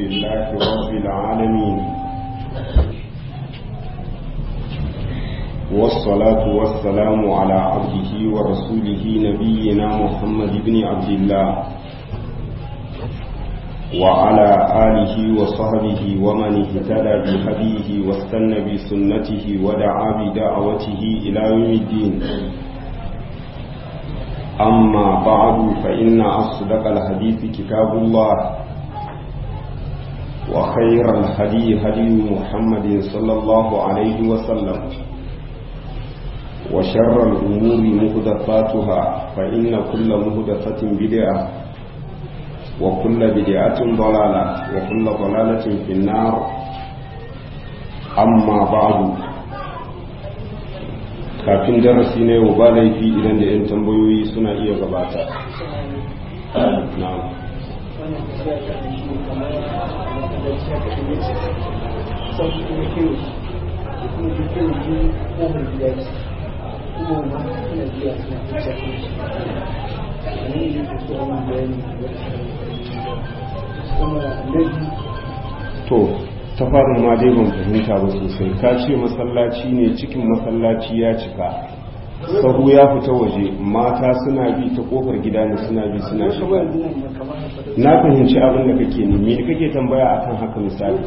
لله رب العالمين والصلاة والسلام على عبده ورسوله نبينا محمد بن عبد الله وعلى آله وصحبه ومن اهتدى بهديه واستنى بسنته ودعا بدعوته إلى يوم الدين أما بعد فإن أصدق الحديث كتاب الله وخير الهدي هدي محمد صلى الله عليه وسلم وشر الأمور مهدفاتها فإن كل مهدفة بدعة وكل بدعة ضلالة وكل ضلالة في النار أما بعد kafin darasi na yau ba laifi idan da 'yan tambayoyi suna iya gabata na to ta farin ma dai ban fahimta ba sosai ka ce masallaci ne cikin masallaci ya cika sahu ya fita waje mata suna bi ta kofar gida ne suna bi suna shiga na fahimci abin da kake nemi da kake tambaya akan haka misali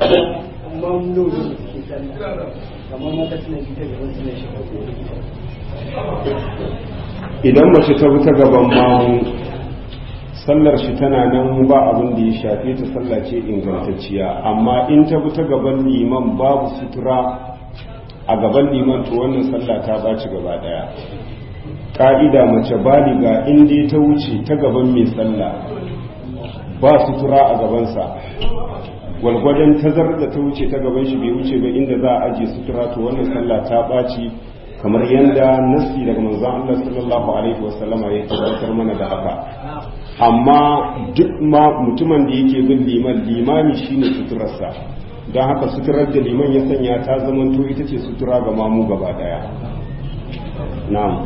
idan mace ta bi ta gaban mamu sallar shi tana nan ba abin da ya shafe ta sallah ce ingantacciya amma in ta bi ta gaban liman babu sutura a gaban liman to wannan sallah ta baci gaba daya ka'ida mace baliga in dai ta wuce ta gaban mai sallah ba sutura a gabansa gwalgwadon tazar da ta wuce ta gaban shi bai wuce ba inda za a ajiye sutura to wannan sallah ta baci kamar yadda nasi daga manzon Allah sallallahu alaihi wasallama ya tabbatar mana da haka amma duk ma mutumin da yake bin liman limami shine suturarsa don haka suturar da liman ya sanya ta zamanto ita ce sutura ga mamu gaba daya na'am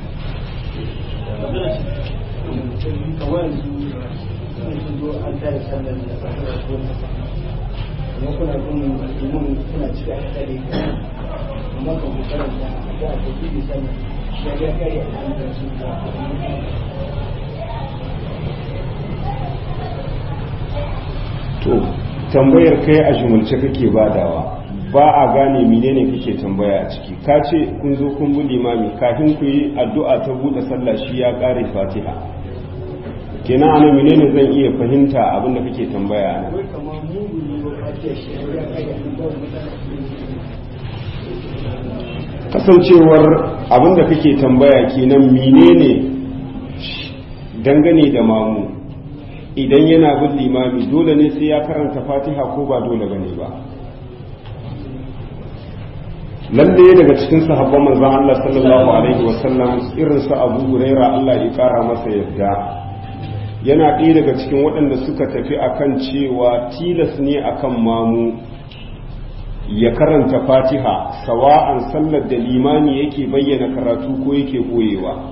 to tambayar kai a jumulce kake badawa ba a gane menene kake tambaya a ciki ka ce kun zo kun bi limami kafin ku yi addu'a ta buɗe sallah shi ya ƙare fatiha kenan ana menene zan iya fahimta abin da kake tambaya ana kasancewar abin da kake tambaya kenan menene dangane da mamu idan yana bin limami dole ne sai ya karanta fatiha ko ba dole bane ba lalle daga cikin sahabban manzon Allah sallallahu alaihi wasallam irin su Abu Huraira Allah ya kara masa yadda yana ɗaya daga cikin waɗanda suka tafi akan cewa tilas ne akan mamu ya karanta fatiha sawa'an sallar da limami yake bayyana karatu ko yake koyewa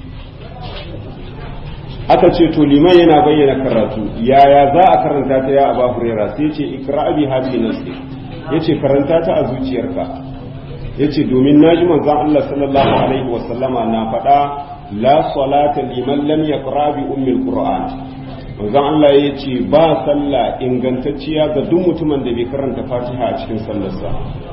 aka ce to liman yana bayyana karatu yaya za a karanta ta ya aba hurera sai ce ikra abi hadi nafsi yace karanta ta a zuciyarka yace domin naji manzon Allah sallallahu alaihi wa sallama na faɗa la salata liman lam yaqra bi ummi alquran manzon Allah yace ba sallah ingantacciya ga duk mutumin da bai karanta Fatiha a cikin sallarsa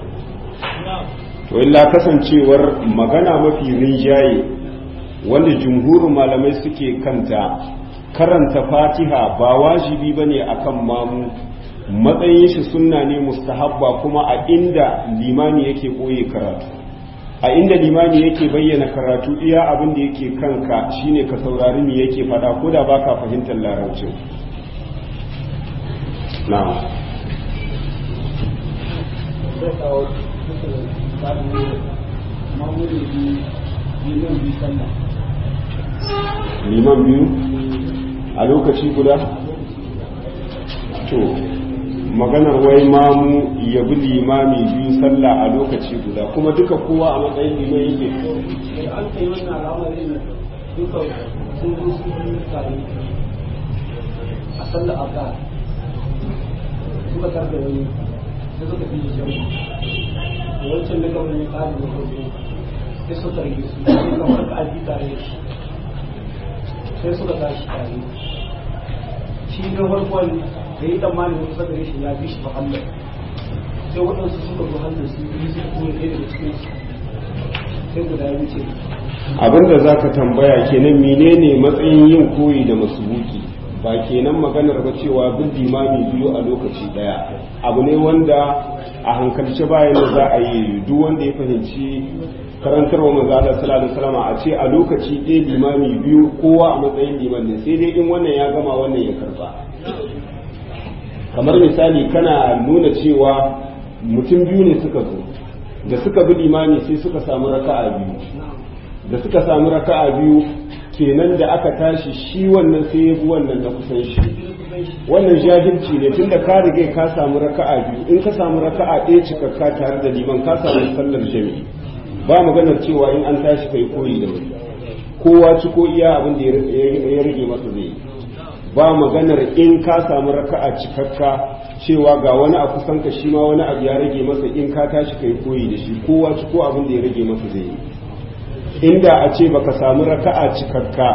to illa kasancewar magana mafi rinjaye wanda jumhurin malamai suke kanta karanta fatiha ba wajibi ba ne a kan mamu matsayin shi sunna ne mustahabba kuma a inda limani yake koye karatu a inda limani yake bayyana karatu iya abin da yake kanka shine ka saurari me yake fada ko da baka fahimtar larabcin na'am liman biyu a lokaci guda to maganar wai mamu ya bi limami biyu sallah a lokaci guda kuma duka kowa a matsayin liman yake an kai wannan al'amari ne duka sun zo su yi tare a sallar azhar suka tarda wani sai suka fi shi da wancan daga wani ƙari da kawai sai suka rage su sai kamar ka aji tare da shi sai suka tashi tare shi na farkon da yi tsammanin wani kusa gare shi ya bi shi ba Allah sai waɗansu suka zo hannun su yi su kuma ɗaya daga cikin su sai guda ya wuce abinda za ka tambaya kenan menene matsayin yin koyi da masubuki ba kenan maganar ba cewa bin limami biyu a lokaci daya abu ne wanda a hankalce bayan da za a yi duk wanda ya fahimci karantarwa manzo Allah sallallahu alaihi wasallam a ce a lokaci ɗaya limami biyu kowa a matsayin liman ne sai dai in wannan ya gama wannan ya karba kamar misali kana nuna cewa mutum biyu ne suka zo da suka bi limami sai suka samu raka'a biyu da suka samu raka'a biyu kenan da aka tashi shi wannan sai ya bi wannan na kusan shi wannan jahilci ne tunda ka riga ka samu raka'a biyu in ka samu raka'a ɗaya cikakka tare da liman ka samu sallar jami'i ba maganar cewa in an tashi kai koyi da wani kowa ci ko iya abin da ya rage masa zai ba maganar in ka samu raka'a cikakka cewa ga wani a kusan ka shi ma wani abu ya rage masa in ka tashi kai koyi da shi kowa ci ko abin da ya rage masa zai yi inda a ce baka samu raka'a cikakka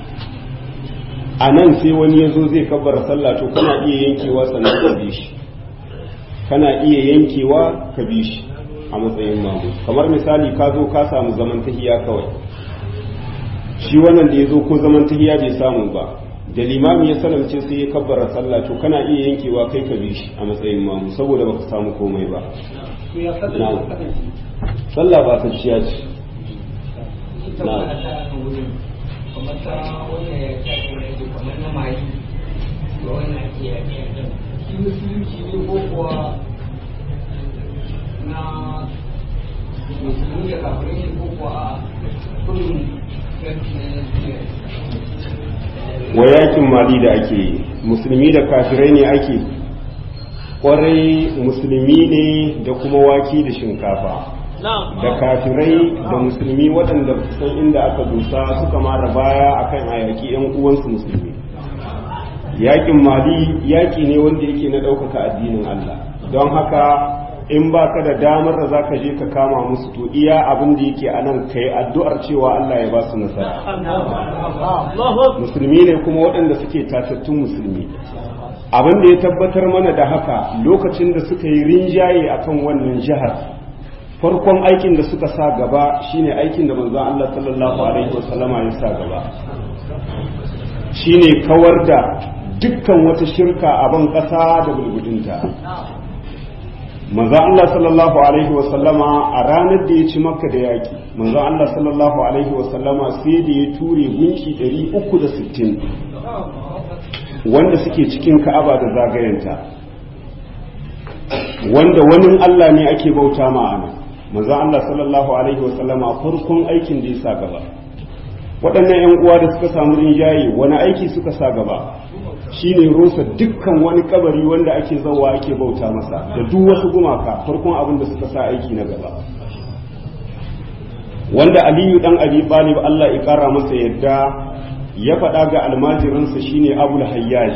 a nan sai wani ya zo zai kabbara sallah to kana iya yankewa sannan ka bi shi kana iya yankewa ka bi shi a matsayin mamu kamar misali ka zo ka samu zaman tahiya kawai shi wannan da ya zo ko zaman tahiya bai samu ba da limami ya salamce sai ya kabbara sallah to kana iya yankewa kai ka bi shi a matsayin mamu saboda baka samu komai ba to ya sallar da kasance sallah ba ta ciya ce ita ba ta kan wurin kamar ta wannan ya ce ne kamar na mayi da wannan ake yaƙi a kan shi musulunci ne ko kuwa na musulmi da kafirai ne ko kuwa a kullum yanki na yanki wa yakin mali da ake yi musulmi da kafirai ne ake kwarai musulmi ne da kuma waki da shinkafa da kafirai da musulmi waɗanda san inda aka dusa suka mara baya akan a yaƙi 'yan uwansu musulmi yaƙin mali yaƙi ne wanda yake na ɗaukaka addinin Allah don haka in ba ka da damar da za ka je ka kama musu to iya abin da yake a nan ka yi addu'ar cewa Allah ya ba su nasara musulmi ne kuma waɗanda suke tatattun musulmi abin da ya tabbatar mana da haka lokacin da suka yi rinjaye akan wannan jihar farkon aikin da suka sa gaba shine aikin da manzon Allah sallallahu alaihi wasallama ya sa gaba shine kawar da dukkan wata shirka a ban ƙasa da bulbudinta manzon Allah sallallahu alaihi wasallama a ranar da ya ci makka da yaki manzon Allah sallallahu alaihi wasallama sai da ya ture gunki 360 wanda suke cikin ka'aba da zagayenta wanda wani Allah ne ake bauta ma'ana manzo Allah sallallahu alaihi wasallama farkon aikin da ya sa gaba waɗannan 'yan uwa da suka samu rinjaye wani aiki suka sa gaba shine rusa dukkan wani kabari wanda ake zawa ake bauta masa da duk wasu gumaka farkon abin da suka sa aiki na gaba wanda aliyu dan abi talib Allah ya kara masa yadda ya faɗa ga almajirinsa shine abul hayyaj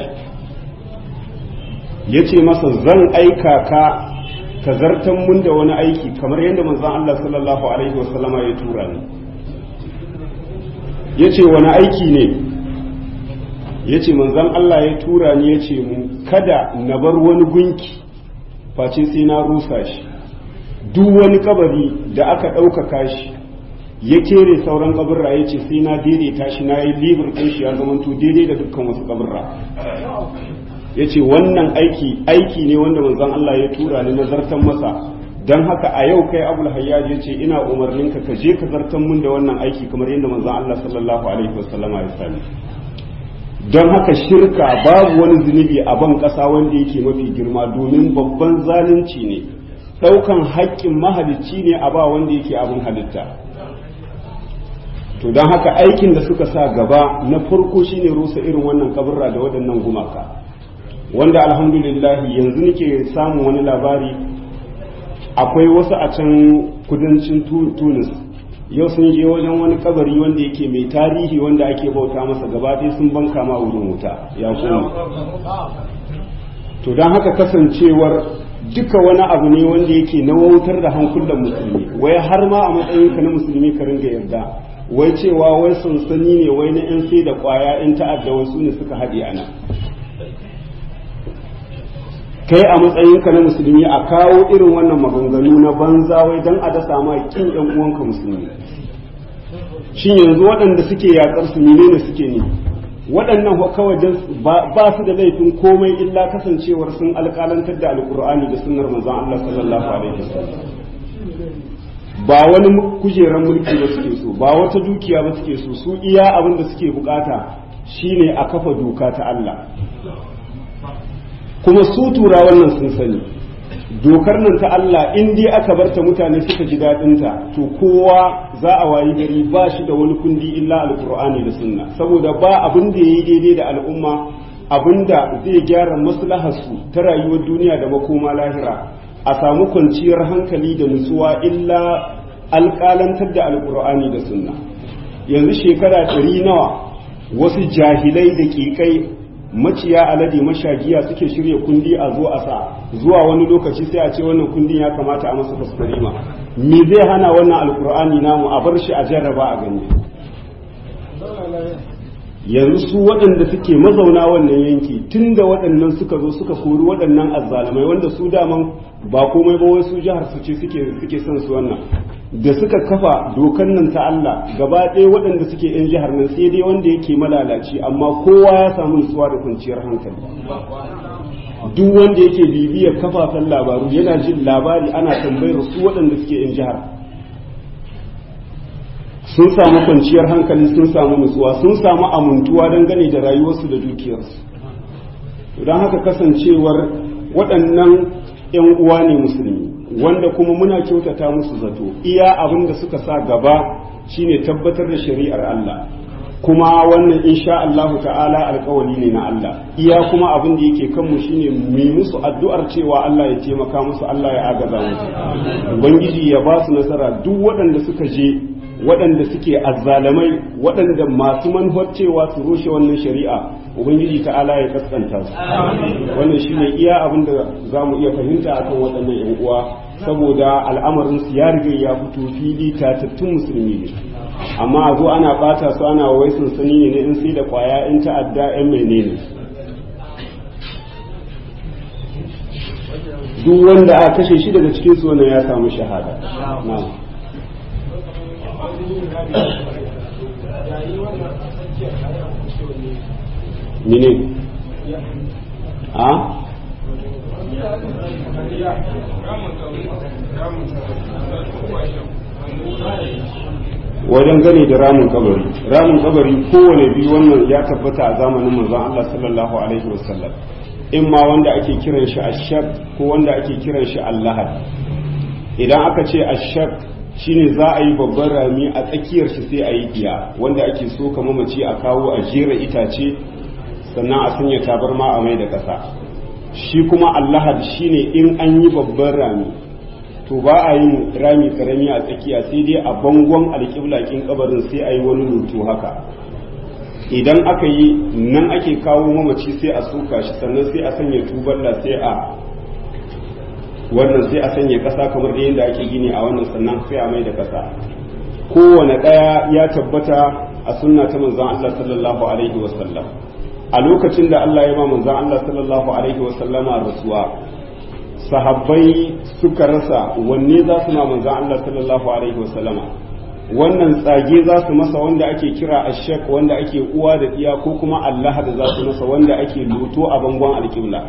ya ce masa zan aika ka ka zartan mun da wani aiki kamar yadda manzon Allah sallallahu alaihi wasallama ya tura ni ya ce wani aiki ne ya ce manzon Allah ya tura ni ya ce mu kada na bar wani gunki face sai na rusa shi duk wani kabari da aka ɗaukaka shi ya kere sauran kaburra ya ce sai na daidaita shi na yi libur ɗin shi ya zamanto daidai da dukkan wasu kaburra ya ce wannan aiki aiki ne wanda manzon Allah ya tura ni na zartan masa don haka a yau kai abul hayyaj ya ce ina umarninka ka je ka zartan mun da wannan aiki kamar yadda manzon Allah sallallahu alaihi wasallama ya sani don haka shirka babu wani zunubi a ban ƙasa wanda yake mafi girma domin babban zalunci ne ɗaukan haƙƙin mahalicci ne a ba wanda yake abin halitta to don haka aikin da suka sa gaba na farko shine rusa irin wannan kaburra da waɗannan gumaka wanda alhamdulillah yanzu nake samun wani labari akwai wasu a can kudancin tunis yau sun je wajen wani kabari wanda yake mai tarihi wanda ake bauta masa gaba ɗaya sun banka ma wurin wuta ya kuma to don haka kasancewar duka wani abu ne wanda yake na wautar da hankulan musulmi wai har ma a matsayinka na musulmi ka ringa yarda wai cewa wai sansani ne wai na 'yan sai da kwaya 'yan ta'adda wasu ne suka haɗe a nan kai a matsayinka na musulmi a kawo irin wannan maganganu na banza wai don a dasa ma kin yan uwanka musulmi shin yanzu waɗanda suke yaƙar su menene suke ne waɗannan kawai ba su da laifin komai illa kasancewar sun alƙalantar da alƙur'ani da sunnar manzon Allah sallallahu alaihi wasallam ba wani kujeran mulki ba suke so ba wata dukiya ba suke so su iya abin da suke bukata shine a kafa doka ta Allah kuma su tura wannan sun sani dokar nan ta Allah in dai aka bar ta mutane suka ji daɗinta to kowa za a wayi gari ba shi da wani kundi illa alkur'ani da sunna saboda ba abin da yayi daidai da al'umma abin da zai gyara maslahar su ta rayuwar duniya da makoma lahira a samu kwanciyar hankali da nutsuwa illa alƙalantar da alkur'ani da sunna yanzu shekara ɗari nawa wasu jahilai da ƙiƙai maciya alade mashagiya suke shirya kundi a zo a sa zuwa wani lokaci sai a ce wannan kundin ya kamata a masa fasfarima me zai hana wannan alkur'ani namu a bar shi a jarraba a gani yanzu su waɗanda suke mazauna wannan yanki tun da waɗannan suka zo suka kori waɗannan azzalumai wanda su daman ba komai ba wai su jihar su ce suke son su wannan da suka kafa dokan nan ta Allah gaba ɗaya waɗanda suke yan jihar nan sai dai wanda yake malalaci amma kowa ya samu nutsuwa da kwanciyar hankali duk wanda yake bibiyar kafafen labaru yana jin labari ana tambayar su waɗanda suke yan jihar sun samu kwanciyar hankali sun samu nutsuwa sun samu amintuwa dangane da rayuwarsu da dukiyarsu don haka kasancewar waɗannan 'yan uwa ne musulmi wanda kuma muna kyautata musu zato iya abin da suka sa gaba shine tabbatar da shari'ar Allah kuma wannan insha Allahu ta'ala alkawali ne na Allah iya kuma abin da yake kanmu shine mu musu addu'ar cewa Allah ya taimaka musu Allah ya agaza musu ubangiji ya ba su nasara duk waɗanda suka je waɗanda suke azzalamai waɗanda masu manufar cewa su rushe wannan shari'a ubangiji ta'ala ya kaskanta su wannan shine iya abin da za mu iya fahimta akan waɗannan yan uwa saboda al'amarin su ya riga ya fito fili tatattun musulmi ne amma a zo ana bata su ana wai sansani ne in sai da kwaya in ta'adda yan menene duk wanda aka kashe shi daga cikin su wannan ya samu shahada na'am mine a wajen gane da ramin kabari ramin kabari kowane biyu wannan ya tabbata a zamanin manzon Allah sallallahu alaihi wasallam in ma wanda ake kiran shi ashak ko wanda ake kiran shi allahad idan aka ce ashak shine za a yi babban rami a tsakiyar shi sai a yi giya wanda ake so ka mamaci a kawo a jera itace sannan a sanya tabarma a mai da ƙasa shi kuma allahad shine in an yi babban rami to ba a yin rami karami a tsakiya sai dai a bangon alƙiblaƙin kabarin sai a yi wani lutu haka idan aka yi nan ake kawo mamaci sai a soka shi sannan sai a sanya tuballa sai a wannan sai a sanya kasa kamar da yadda ake gini a wannan sannan sai a mai da kasa kowane ɗaya ya tabbata a sunna ta manzon Allah sallallahu alaihi wasallam a lokacin da Allah ya ma manzon Allah sallallahu alaihi wasallama rasuwa sahabbai suka rasa wanne za su ma manzon Allah sallallahu alaihi wasallama wannan tsage za su masa wanda ake kira ashak wanda ake uwa da iya ko kuma Allah da za su masa wanda ake luto a bangon alƙibla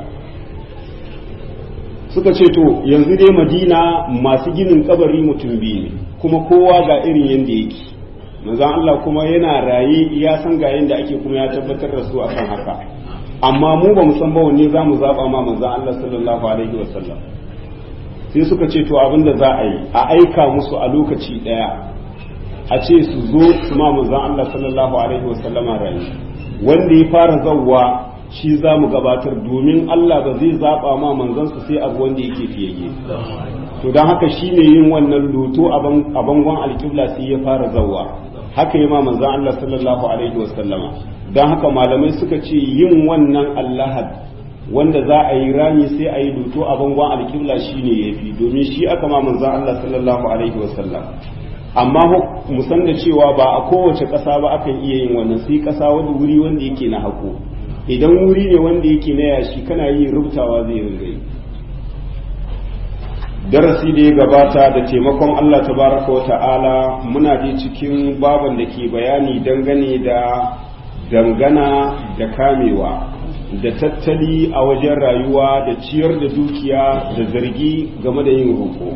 suka ce to yanzu dai madina masu ginin kabari mutum biyu ne kuma kowa ga irin yadda yake manzan Allah kuma yana raye ya san ga yadda ake kuma ya tabbatar da su akan haka amma mu ba mu san ba wanne za mu zaɓa ma manzan Allah sallallahu alaihi wasallam sai suka ce to abin da za a yi a aika musu a lokaci ɗaya a ce su zo su ma manzan Allah sallallahu alaihi wasallama raye wanda ya fara zawwa shi za mu gabatar domin Allah ba zai zaɓa ma manzansa sai abu wanda yake fiyayye to don haka shi ne yin wannan loto a bangon alƙibla sai ya fara zawwa haka yi ma manzan Allah sallallahu alaihi wasallama don haka malamai suka ce yin wannan allahad wanda za a yi rami sai a yi doto a bangon alƙibla shine yafi domin shi aka ma manzon Allah sallallahu alaihi wasallam amma musan da cewa ba a kowace ƙasa ba akan iya yin wannan sai ƙasa wani wuri wanda yake na hako idan wuri ne wanda yake na yashi kana yi rubutawa zai ringa yi darasi da ya gabata da taimakon Allah tabaraka wa ta'ala muna da cikin baban da ke bayani dangane da dangana da kamewa da tattali a wajen rayuwa da ciyar da dukiya da zargi game da yin roƙo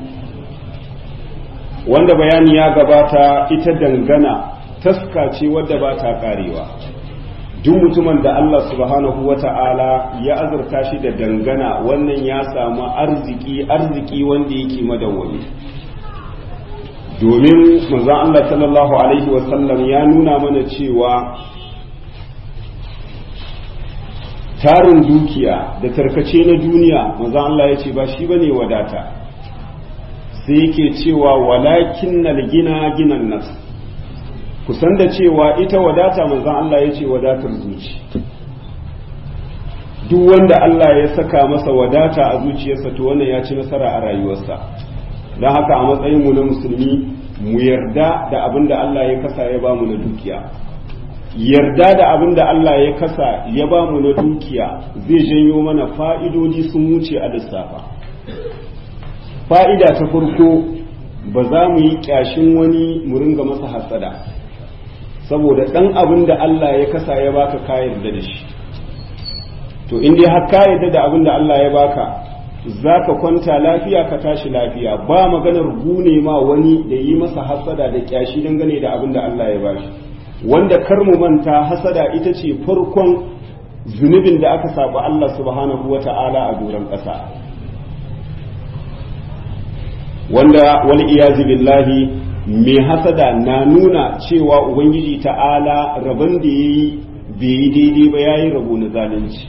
wanda bayani ya gabata ita dangana taska ce wadda ba ta karewa duk mutumin da Allah subhanahu wa ta'ala ya azurta shi da dangana wannan ya samu arziki arziki wanda yake madawwami domin manzon Allah sallallahu alaihi wasallam ya nuna mana cewa tarin dukiya da tarkace na duniya manzon Allah ya ce ba shi bane wadata sai yake cewa walakin gina ginan nas kusan da cewa ita wadata manzan Allah ya ce wadatar zuci duk wanda Allah ya saka masa wadata a zuciyarsa to wannan ya ci nasara a rayuwarsa don haka a matsayin mu na musulmi mu yarda da abin da Allah ya kasa ya ba mu na dukiya yarda da abin da Allah ya kasa ya ba mu na dukiya zai janyo mana fa'idodi sun wuce a lissafa fa'ida ta farko ba za mu yi ƙyashin wani mu ringa masa hasada saboda ɗan abin da Allah ya kasa ya baka ka yarda da shi to in dai har ka yarda da abin da Allah ya baka za ka kwanta lafiya ka tashi lafiya ba maganar gune ma wani da yi masa hasada da ƙyashi dangane da abin da Allah ya bashi wanda kar mu manta hasada ita ce farkon zunubin da aka saba Allah subhanahu wa ta'ala a doron ƙasa wanda wal iyazi billahi mai hasada na nuna cewa ubangiji ta'ala rabon da yayi bai yi daidai ba yayi rabo na zalunci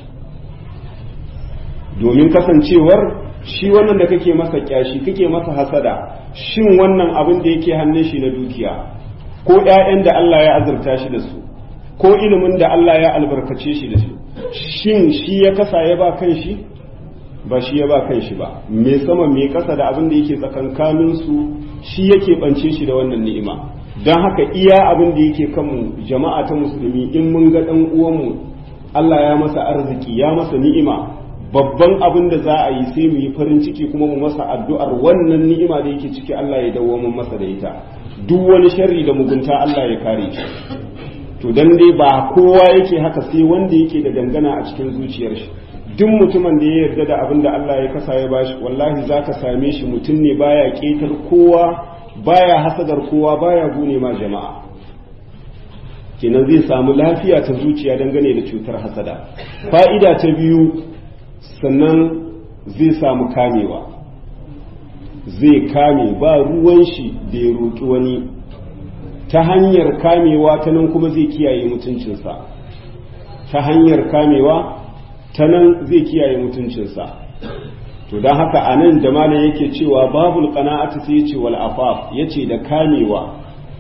domin kasancewar shi wannan da kake masa kyashi kake masa hasada shin wannan abin da yake hannun shi na dukiya ko ƴaƴan da Allah ya azurta shi da su ko ilimin da Allah ya albarkace shi da su shin shi ya kasa ya ba kan shi ba shi ya ba kan shi ba mai sama mai kasa da abin da yake tsakankanin su shi yake bance shi da wannan ni'ima don haka iya abin da yake kanmu jama'a ta musulmi in mun ga dan uwanmu Allah ya masa arziki ya masa ni'ima babban abin da za a yi sai mu yi farin ciki kuma mu masa addu'ar wannan ni'ima da yake ciki Allah ya dawo mun masa da ita duk wani sharri da mugunta Allah ya kare shi to dan dai ba kowa yake haka sai wanda yake da dangana a cikin zuciyar shi duk mutumin da ya yarda da abin da Allah ya kasa ya bashi wallahi zaka same shi mutum ne baya ketar kowa baya hasadar kowa baya gune ma jama'a kenan zai samu lafiya ta zuciya dangane da cutar hasada fa'ida ta biyu sannan zai samu kamewa zai kame ba ruwan shi da ya roƙi wani ta hanyar kamewa ta nan kuma zai kiyaye mutuncinsa ta hanyar kamewa ta nan zai kiyaye mutuncinsa to don haka a nan da malam yake cewa babul qana'atu sai yace wal afaf yace da kamewa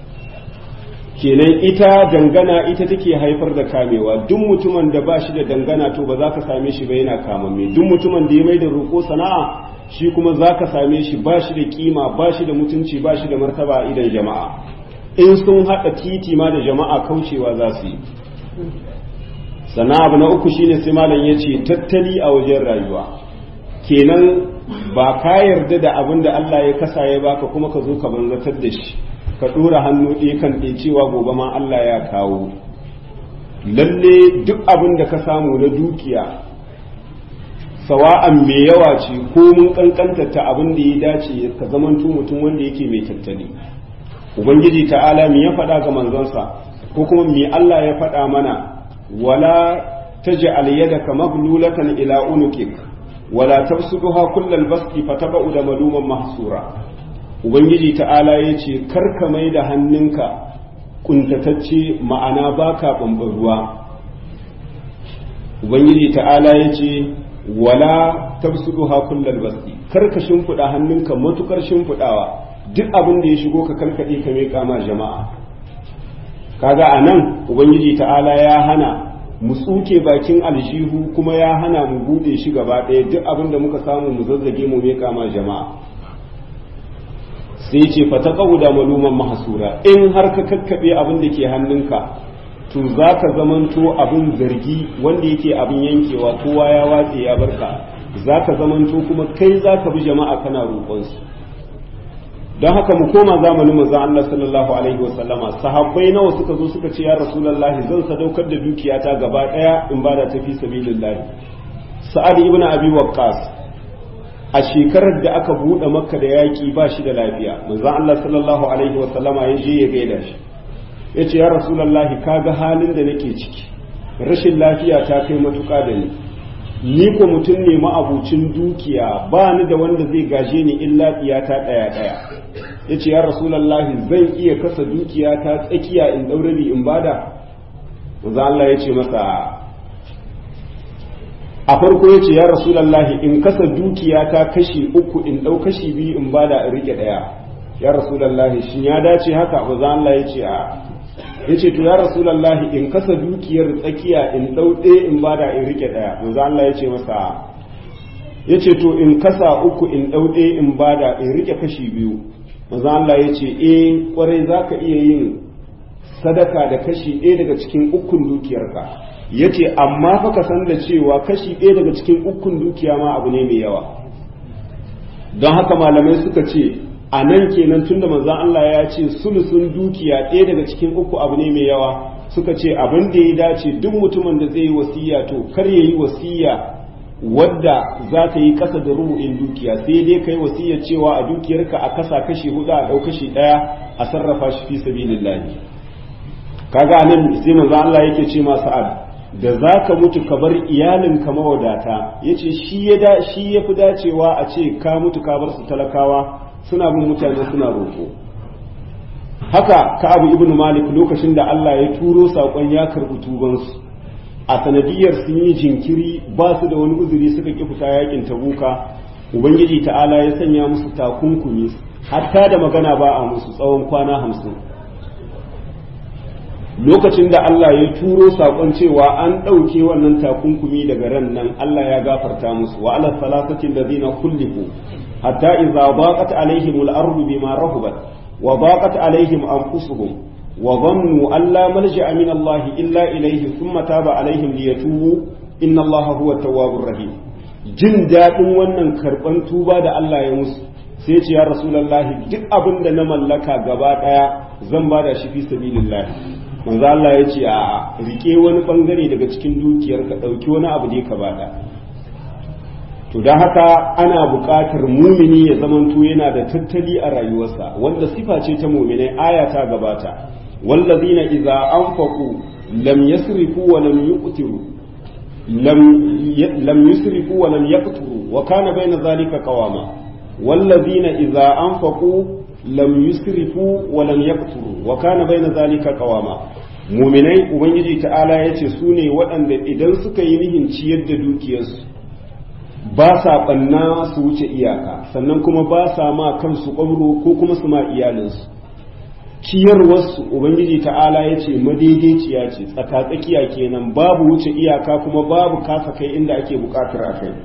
kenan ita dangana ita take haifar da kamewa duk mutumin da ba shi da dangana to ba za ka same shi ba yana kamamme duk mutumin da ya mai da roƙo sana'a shi kuma za ka same shi ba shi da kima ba shi da mutunci ba shi da martaba idan jama'a in sun haɗa titi ma da jama'a kaucewa za su yi sannan abu na uku shine sai malam ya ce tattali a wajen rayuwa kenan ba ka yarda da abin da Allah ya kasa ya baka kuma ka zo ka banzatar da shi ka ɗora hannu ɗaya kan ɗaya cewa gobe ma Allah ya kawo lalle duk abin da ka samu na dukiya sawa'an mai yawa ce ko mun kankanta ta abin da ya dace ka zamanto mutum wanda yake mai tattali ubangiji ta'ala me ya faɗa ga manzonsa ko kuma me Allah ya faɗa mana wala taj'al yadaka maglulatan ila unukik wala tabsuduha kullal basti fataba'u da maluman mahsura ubangiji ta'ala ya ce karka mai da hannunka kuntatacce ma'ana baka ɓambar ruwa ubangiji ta'ala ya ce wala tabsuduha kullal basti karka shimfiɗa hannunka matukar shimfiɗawa duk abin da ya shigo ka karkaɗe ka mai kama jama'a kaga a nan ubangiji ta'ala ya hana mu tsuke bakin aljihu kuma ya hana mu bude shi gaba ɗaya duk abin da muka samu mu zazzage mu meka ma jama'a sai ce fata da maluman mahasura in har ka kakkaɓe abin da ke hannunka to za ka zamanto abin zargi wanda yake abin yankewa kowa ya watse ya barka za ka zamanto kuma kai za ka bi jama'a kana roƙonsu don haka mu koma zamanin manzon Allah sallallahu alaihi wa sallama sahabbai nawa suka zo suka ce ya rasulullahi zan sadaukar da dukiyata gaba daya in bada ta fi sabilillahi sa'ad ibn abi waqqas a shekarar da aka bude makka da yaki ba shi da lafiya manzon Allah sallallahu alaihi wa sallama ya je ya gaida shi yace ya rasulullahi kaga halin da nake ciki rashin lafiya ta kai matuƙa da ni ni ko mutum ne ma'abucin dukiya ba ni da wanda zai gaje ni illa tsiyata ɗaya ɗaya ya ce ya rasulallahi zan iya kasa dukiya ta tsakiya in ɗaurabi in bada maza Allah ya ce masa a farko ya ce ya rasulallahi in kasa dukiya ta kashi uku in ɗau kashi biyu in bada in rike ɗaya ya rasulallahi shin ya dace haka maza Allah ya ce a ya ce to ya rasulallahi in kasa dukiyar tsakiya in ɗauɗe in bada in rike ɗaya manzo Allah ya ce masa ya ce to in kasa uku in ɗauɗe in bada in rike kashi biyu manzo Allah ya ce eh kwarai za ka iya yin sadaka da kashi ɗaya daga cikin ukun dukiyarka ya ce amma fa ka san da cewa kashi ɗaya daga cikin ukun dukiya ma abu ne mai yawa don haka malamai suka ce a nan kenan tunda manzon Allah ya ce sulusun dukiya ɗaya daga cikin uku abu ne mai yawa suka ce abin da ya dace duk mutumin da zai yi wasiya to kar ya yi wasiya wadda za ta yi kasa da rubu'in dukiya sai dai kai wasiya cewa a dukiyarka a kasa kashi hudu a ɗau kashi ɗaya a sarrafa shi fi sabilillah kaga nan sai manzon Allah yake ce ma sa'ad da za ka mutu ka bar iyalinka mawadata ya ce shi ya fi dacewa a ce ka mutu ka bar su talakawa suna bin mutane suna roƙo haka ka abu ibn malik lokacin da Allah ya turo saƙon ya karɓi tubansu a sanadiyar sun yi jinkiri ba su da wani uzuri suka ƙi fita yakin tabuka ubangiji ta'ala ya sanya musu takunkumi hatta da magana ba a musu tsawon kwana hamsin lokacin da Allah ya turo saƙon cewa an ɗauke wannan takunkumi daga ran nan Allah ya gafarta musu wa ala salasatin da zina kullifu hatta idza daqat alaihim al-ardu bima rahubat wa daqat alaihim anfusuhum wa dhannu an la malja'a min Allah illa ilayhi thumma taba alaihim liyatubu inna Allah huwa at-tawwabur rahim jin dadin wannan karban tuba da Allah ya musu sai ce ya rasulullahi duk abin da na mallaka gaba daya zan bada shi fi sabilillah manzo Allah ya ce a rike wani bangare daga cikin dukiyar ka dauki wani abu da ka bada to don haka ana buƙatar mumini ya zamanto yana da tattali a rayuwarsa wanda sifa ce ta muminai aya ta gabata wallazina idza anfaqu lam yasrifu wa lam yuqtiru lam lam yusrifu wa lam yaqturu wa kana bayna zalika qawama wallazina idza anfaqu lam yusrifu wa lam yaqturu wa kana bayna zalika qawama muminai ubangiji ta'ala yace su ne waɗanda idan suka yi nihin ciyar da dukiyarsu ba sa ɓanna su wuce iyaka sannan kuma ba sa ma kansu ƙwamro ko kuma su ma iyalinsu ciyarwarsu ubangiji ta'ala ya ce madaidaiciya ce tsakatsakiya kenan babu wuce iyaka kuma babu kasa kai inda ake buƙatar a kai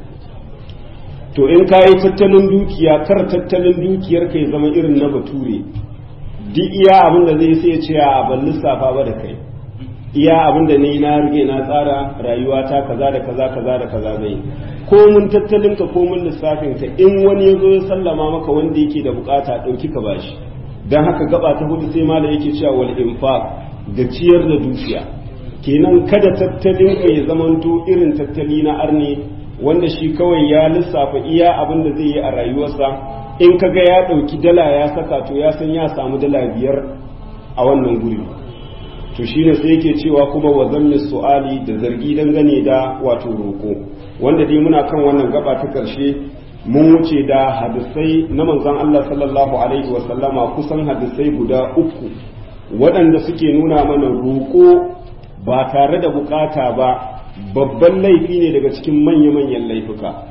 to in ka yi tattalin dukiya kar tattalin dukiyar ka ya zama irin na bature duk iya abin da zai sai ce a ban lissafa ba da kai iya abin da ni na rige na tsara rayuwata kaza da kaza kaza da kaza zai ko mun tattalin ka ko mun lissafin ka in wani ya zo ya sallama maka wanda yake da bukata dauki ka bashi dan haka gaba ta hudu sai mala yake cewa wal infaq da ciyar da dukiya kenan kada tattalin ka ya zamanto irin tattali na arne wanda shi kawai ya lissafa iya abin da zai yi a rayuwarsa in kaga ya dauki dala ya saka to ya san ya samu dala biyar a wannan guri to shine sai yake cewa kuma wa zammi su'ali da zargi dangane da wato roko wanda dai muna kan wannan gaba ta karshe mun wuce da hadisai na manzon Allah sallallahu alaihi wa sallama kusan hadisai guda uku waɗanda suke nuna mana roko ba tare da bukata ba babban laifi ne daga cikin manya-manyan laifuka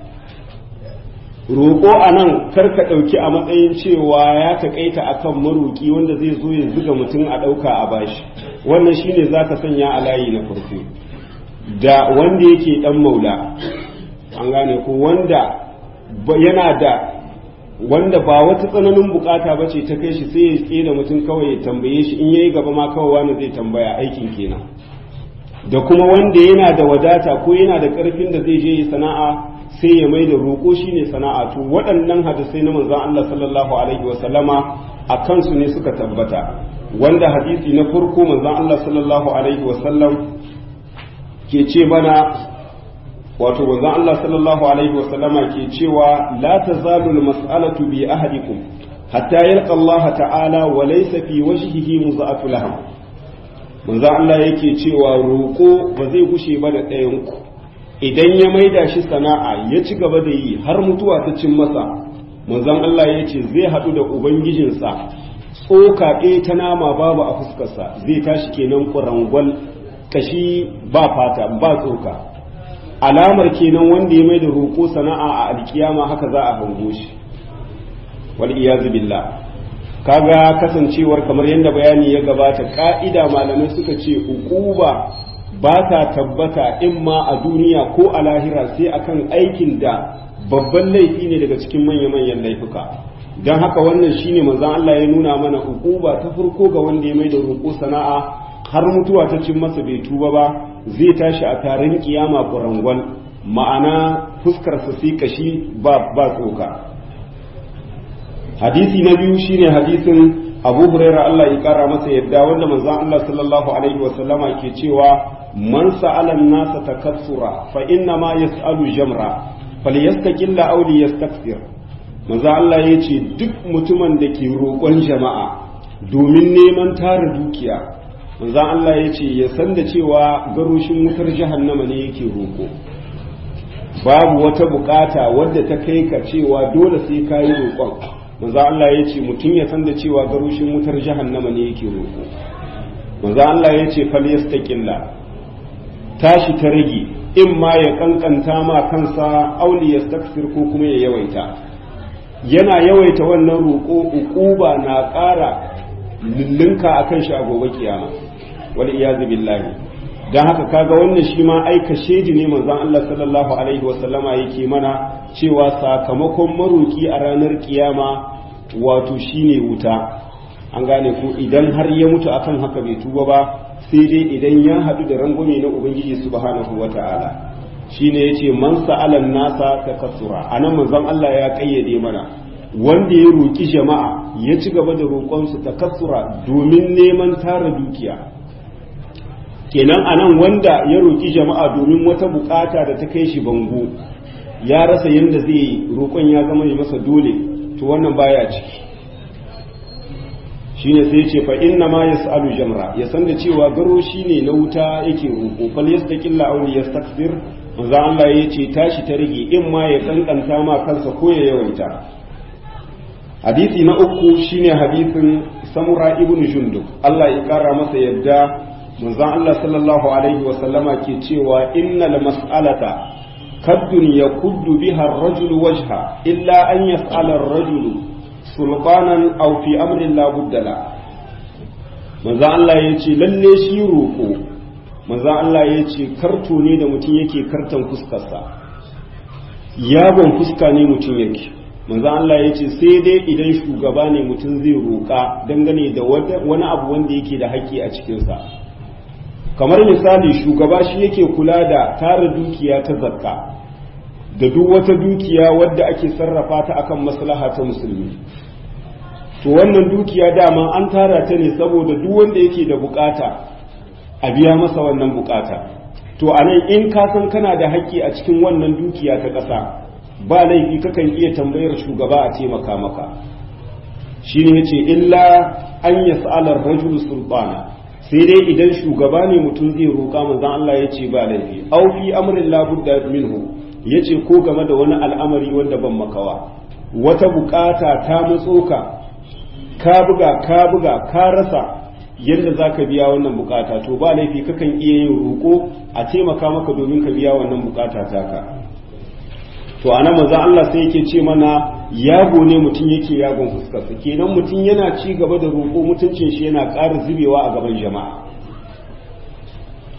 roƙo a nan karka ɗauki a matsayin cewa ya taƙaita a kan maroƙi wanda zai zo ya zuga mutum a ɗauka a bashi wannan shine za ka sanya a layi na farko da wanda yake dan maula an gane ko wanda yana da wanda ba wata tsananin bukata ba ce ta kai shi sai ya tsaye da mutum kawai ya tambaye shi in yayi gaba ma kawai wani zai tambaya aikin kenan da kuma wanda yana da wadata ko yana da karfin da zai je yi sana'a sai ya mai da roƙo shine sana'a to waɗannan hadisai na manzon Allah sallallahu alaihi wa sallama a kansu ne suka tabbata wanda hadisi na farko manzon Allah sallallahu alaihi wa sallam ke ce mana wato manzon Allah sallallahu alaihi wa sallama ke cewa la tazalu mas'alatu bi ahadikum hatta yalqa Allah ta'ala wa laysa fi wajhihi muza'atu laham manzon Allah yake cewa roƙo ba zai gushe ba da ɗayan ku idan ya maida shi sana'a ya ci gaba da yi har mutuwa ta cin masa manzon Allah ya ce zai haɗu da ubangijinsa tsoka ɗaya ta nama babu a fuskarsa zai tashi kenan ƙurangwal kashi ba fata ba tsoka alamar kenan wanda ya mai da roƙo sana'a a alkiyama haka za a hango shi wal iyazu billah kaga kasancewar kamar yadda bayani ya gabata ka'ida malamai suka ce ukuba ba ta tabbata in ma a duniya ko a lahira sai akan aikin da babban laifi ne daga cikin manya-manyan laifuka don haka wannan shine manzon Allah ya nuna mana ukuba ta farko ga wanda ya mai da roƙo sana'a har mutuwa ta cin masa bai tuba ba zai tashi a taron kiyama kurangwal ma'ana fuskarsa sai kashi ba ba tsoka hadisi na biyu shine hadisin abu huraira Allah ya kara masa yadda wanda manzon Allah sallallahu alaihi wasallama ke cewa man sa'ala nasa takassura fa inna ma yas'alu jamra falyastakilla aw liyastakthir manzon Allah yace duk mutumin da ke roƙon jama'a domin neman tara dukiya manzon Allah yace ya san da cewa garoshin wutar jahannama ne yake roƙo babu wata bukata wadda ta kai ka cewa dole sai ka yi roƙon manzo Allah ya ce mutum ya san da cewa garushin wutar jahannama ne yake roƙo manzo Allah ya ce fal yastaqilla tashi ta rage in ma ya kankanta ma kansa auli yastakfir ko kuma ya yawaita yana yawaita wannan roƙo uquba na ƙara lullunka akan shi a gobe kiyama wal iyazu billahi dan haka kaga wannan shi ma aika shedi ne manzon Allah sallallahu alaihi wa sallama yake mana cewa sakamakon maroki a ranar kiyama wato shine wuta an gane ko idan har ya mutu akan haka bai tuba ba sai dai idan ya haɗu da rangwame na ubangiji subhanahu wata'ala shine yace man sa'alan nasa takassura anan manzon Allah ya kayyade mana wanda ya roki jama'a ya ci gaba da roƙon su takassura domin neman tara dukiya kenan anan wanda ya roki jama'a domin wata bukata da ta kai shi bango ya rasa yadda zai roƙon ya zama yi masa dole to wannan baya ciki shine sai ce fa inna ma yas'alu jamra ya san da cewa garo shine na wuta yake roƙo fal yastaqilla aw yastakbir manzo Allah ya ce tashi ta rige in ma ya kankanta ma kansa ko ya yawaita hadisi na uku shine hadisin samura ibn jundub Allah ya kara masa yadda manzo Allah sallallahu alaihi wa sallama ke cewa innal mas'alata kaddun yakuddu biha ar-rajulu wajha illa an yas'ala ar-rajulu sulqanan aw fi amrin la buddala manzo Allah ya ce lalle shi roƙo manzo Allah ya ce karto ne da mutum yake kartan fuskarsa yabon fuska ne mutum yake manzo Allah ya ce sai dai idan shugaba ne mutum zai roƙa dangane da wani abu wanda yake da haƙƙi a cikinsa kamar misali shugaba shi yake kula da tara dukiya ta zakka da duk wata dukiya wadda ake sarrafa ta akan maslaha ta musulmi to wannan dukiya dama an tara ta ne saboda duk wanda yake da bukata a biya masa wannan bukata to anan in ka san kana da haƙƙi a cikin wannan dukiya ta ƙasa ba laifi kakan iya tambayar shugaba a taimaka maka shine yace illa an yas'ala ar-rajulu sulbana sai dai idan shugaba ne mutum zai roƙa manzon Allah yace ba laifi aw fi amrin la budda minhu yace ko game da wani al'amari wanda ban makawa wata bukata ta matso ka ka buga ka buga ka rasa yadda za ka biya wannan bukata to ba laifi kakan iya yin roƙo a taimaka maka domin ka biya wannan bukata taka to a nan maza Allah sai yake ce mana yago ne mutum yake yagon fuskarsa kenan mutum yana ci gaba da roƙo mutuncin shi yana ƙara zubewa a gaban jama'a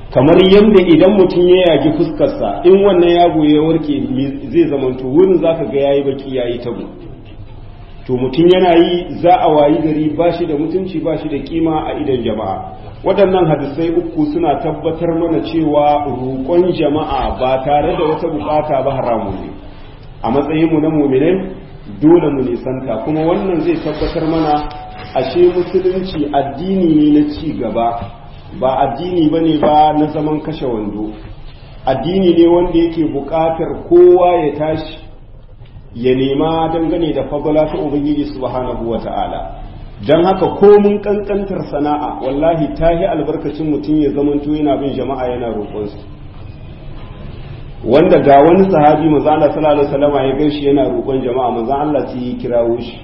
kamar yadda idan mutum ya yagi fuskarsa in wannan yago ya warke zai zamanto wurin zaka ga yayi baki yayi tabo to mutum yana yi za a wayi gari ba shi da mutunci ba shi da kima a idan jama'a waɗannan hadisai uku suna tabbatar mana cewa roƙon jama'a ba tare da wata bukata ba haramun ne a matsayinmu na muminai dole mu nisanta kuma wannan zai tabbatar mana ashe musulunci addini ne na ci gaba ba addini ba ne ba na zaman kashe wando addini ne wanda yake buƙatar kowa ya tashi ya nema dangane da fadala ta ubangiji subhanahu wa ta'ala don haka komun kankantar sana'a wallahi ta yi albarkacin mutum ya zamanto yana bin jama'a yana roƙonsu wanda ga wani sahabi maza Allah sallallahu alaihi wasallam ya gan shi yana roƙon jama'a maza Allah sai ya kirawo shi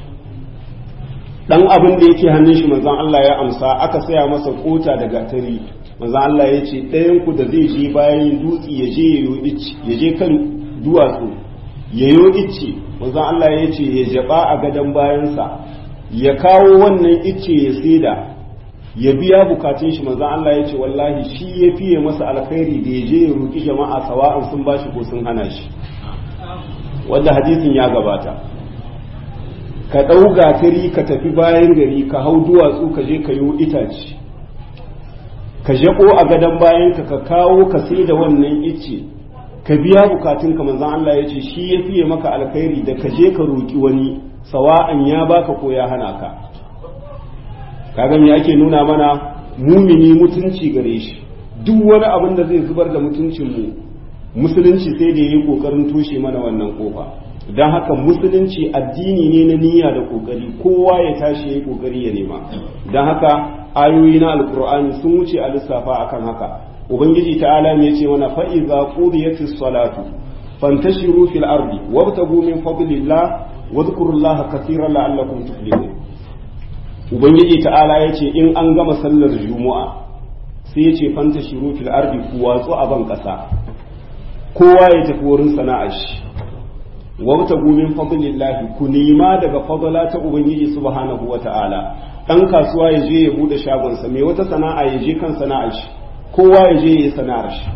dan abin da yake hannun shi maza Allah ya amsa aka saya masa kota da gatari maza Allah ya ce ɗayan ku da zai je bayan dutse ya je ya je kan duwatsu ya yo icce maza Allah ya ce ya jaba a gadon bayansa ya kawo wannan icce ya saida ya biya bukatun shi manzon Allah ya ce wallahi shi ya fiye masa alkhairi da ya je ya roki jama'a sawa'an sun bashi ko sun hana shi wanda hadisin ya gabata ka ɗau gatari ka tafi bayan gari ka hau duwatsu ka je ka yi itace ka jaɓo a gadon bayan ka ka kawo ka sai da wannan icce ka biya bukatun ka manzon Allah ya ce shi ya fiye maka alkhairi da ka je ka roki wani sawa'an ya baka ko ya hana ka kaga me ake nuna mana mumini mutunci gare shi duk wani abin da zai zubar da mutuncin mu musulunci sai da yayi kokarin toshe mana wannan kofa dan haka musulunci addini ne na niyya da kokari kowa ya tashi yayi kokari ya nema dan haka ayoyi na alqur'ani sun wuce a lissafa akan haka ubangiji ta'ala me yace mana fa iza qudiyatis salatu fantashiru fil ardi wabtagu min fadlillah wadhkurullaha katiran la'allakum tuflihun ubangiji ta'ala yace in an gama sallar juma'a sai yace fantashiru fil ardi ku watsu a ban kasa kowa ya tafi wurin sana'ar shi wabtagu min fadlillah ku nema daga fadla ta ubangiji subhanahu wata'ala dan kasuwa ya je ya bude shagonsa mai wata sana'a ya je kan sana'ar shi kowa ya je ya yi sana'ar shi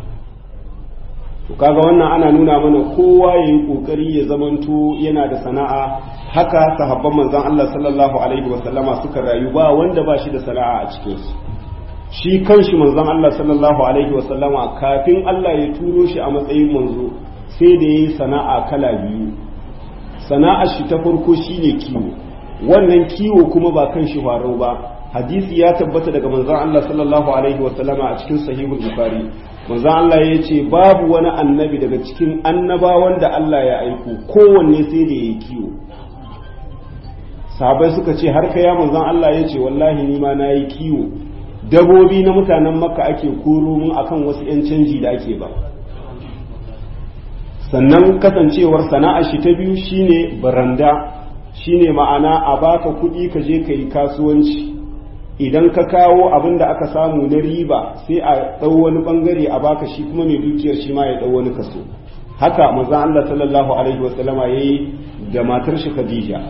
to kaga wannan ana nuna mana kowa ya yi kokari ya zamanto yana da sana'a haka sahabban manzon Allah sallallahu alaihi wasallama suka rayu ba wanda ba shi da sana'a a cikin su shi kanshi manzon Allah sallallahu alaihi wasallama kafin Allah ya turo shi a matsayin manzo sai da yayi sana'a kala biyu sana'ar shi ta farko shine kiwo wannan kiwo kuma ba kan shi farau ba hadisi ya tabbata daga manzon Allah sallallahu alaihi wasallama a cikin sahihul bukhari manzon Allah ya ce babu wani annabi daga cikin annabawan da Allah ya aiko kowanne sai da ya kiwo sahabai suka ce har ka ya manzon Allah ya ce wallahi ni ma nayi kiwo dabobi na mutanen makka ake koro mun akan wasu yan canji da ake ba sannan kasancewar sana'ar shi ta biyu shine baranda shine ma'ana a baka kuɗi ka je ka yi kasuwanci idan ka kawo abin da aka samu na riba sai a ɗau wani ɓangare a baka shi kuma mai dukiyar shi ma ya ɗau wani kaso haka maza Allah sallallahu alaihi wasallama ya yi da matar shi Khadija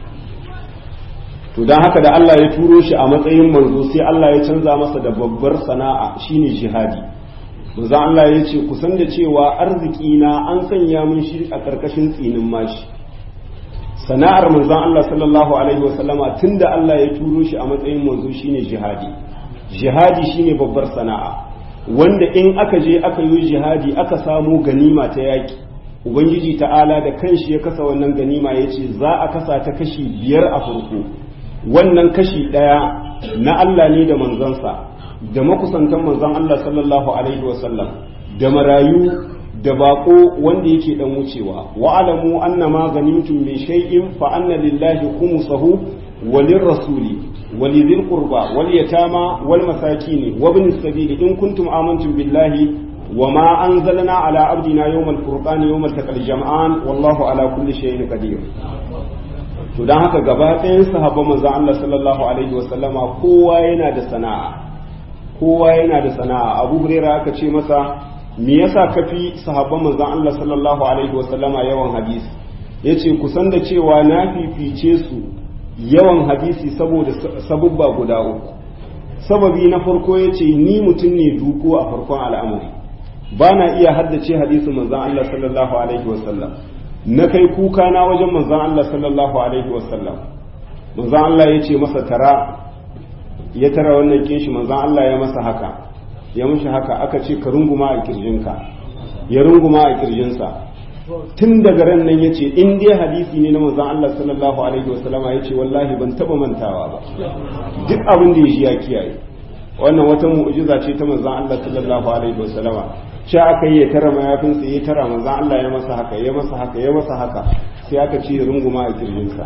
to don haka da Allah ya turo shi a matsayin manzo sai Allah ya canza masa da babbar sana'a shine jihadi manzo Allah ya ce kusan da cewa arziki na an sanya min shi a karkashin tsinin mashi sana'ar manzon Allah sallallahu alaihi wasallama tunda Allah ya turo shi a matsayin manzo shine jihadi jihadi shine babbar sana'a wanda in aka je aka yi jihadi aka samu ganima ta yaki ubangiji ta'ala da kanshi ya kasa wannan ganima ya ce za a kasa ta kashi biyar a farko wannan kashi ɗaya na Allah ne da manzansa da makusantan manzon Allah sallallahu alaihi wasallam da marayu da bako wanda yake dan wucewa wa alamu anna ma ganimtum min shay'in fa anna lillahi khumsahu wa lirrasuli wa lidhil qurba wal yatama wal masakin wa ibn sabil in kuntum amantum billahi wa ma anzalna ala abdina yawmal furqan yawmal taqal jam'an wallahu ala kulli shay'in qadir to dan haka gaba ɗayan sahabban manzon Allah sallallahu alaihi wa sallama kowa yana da sana'a kowa yana da sana'a Abu Hurairah aka ce masa me yasa kafi sahabban manzon Allah sallallahu alaihi wa sallama yawan hadisi yace kusan da cewa na fifice su yawan hadisi saboda sabubba guda uku sababi na farko ya ce ni mutum ne duko a farkon al'amari ba na iya haddace hadisin manzan Allah sallallahu alaihi wasallam na kai kuka na wajen manzan Allah sallallahu alaihi wasallam manzan Allah ya ce masa tara ya tara wannan kinshi manzan Allah ya masa haka ya mushi haka aka ce ka runguma a kirjinka ya runguma a kirjinsa tun daga ran nan ya ce in dai hadisi ne na manzan Allah sallallahu alaihi wasallama ya ce wallahi ban taba mantawa ba duk abin da ya ji ya kiyaye wannan wata mu'jiza ce ta manzan Allah sallallahu alaihi wasallama sha aka yi ya tara mayafinsa ya tara manzan Allah ya masa haka ya masa haka ya masa haka sai aka ce runguma a kirjinsa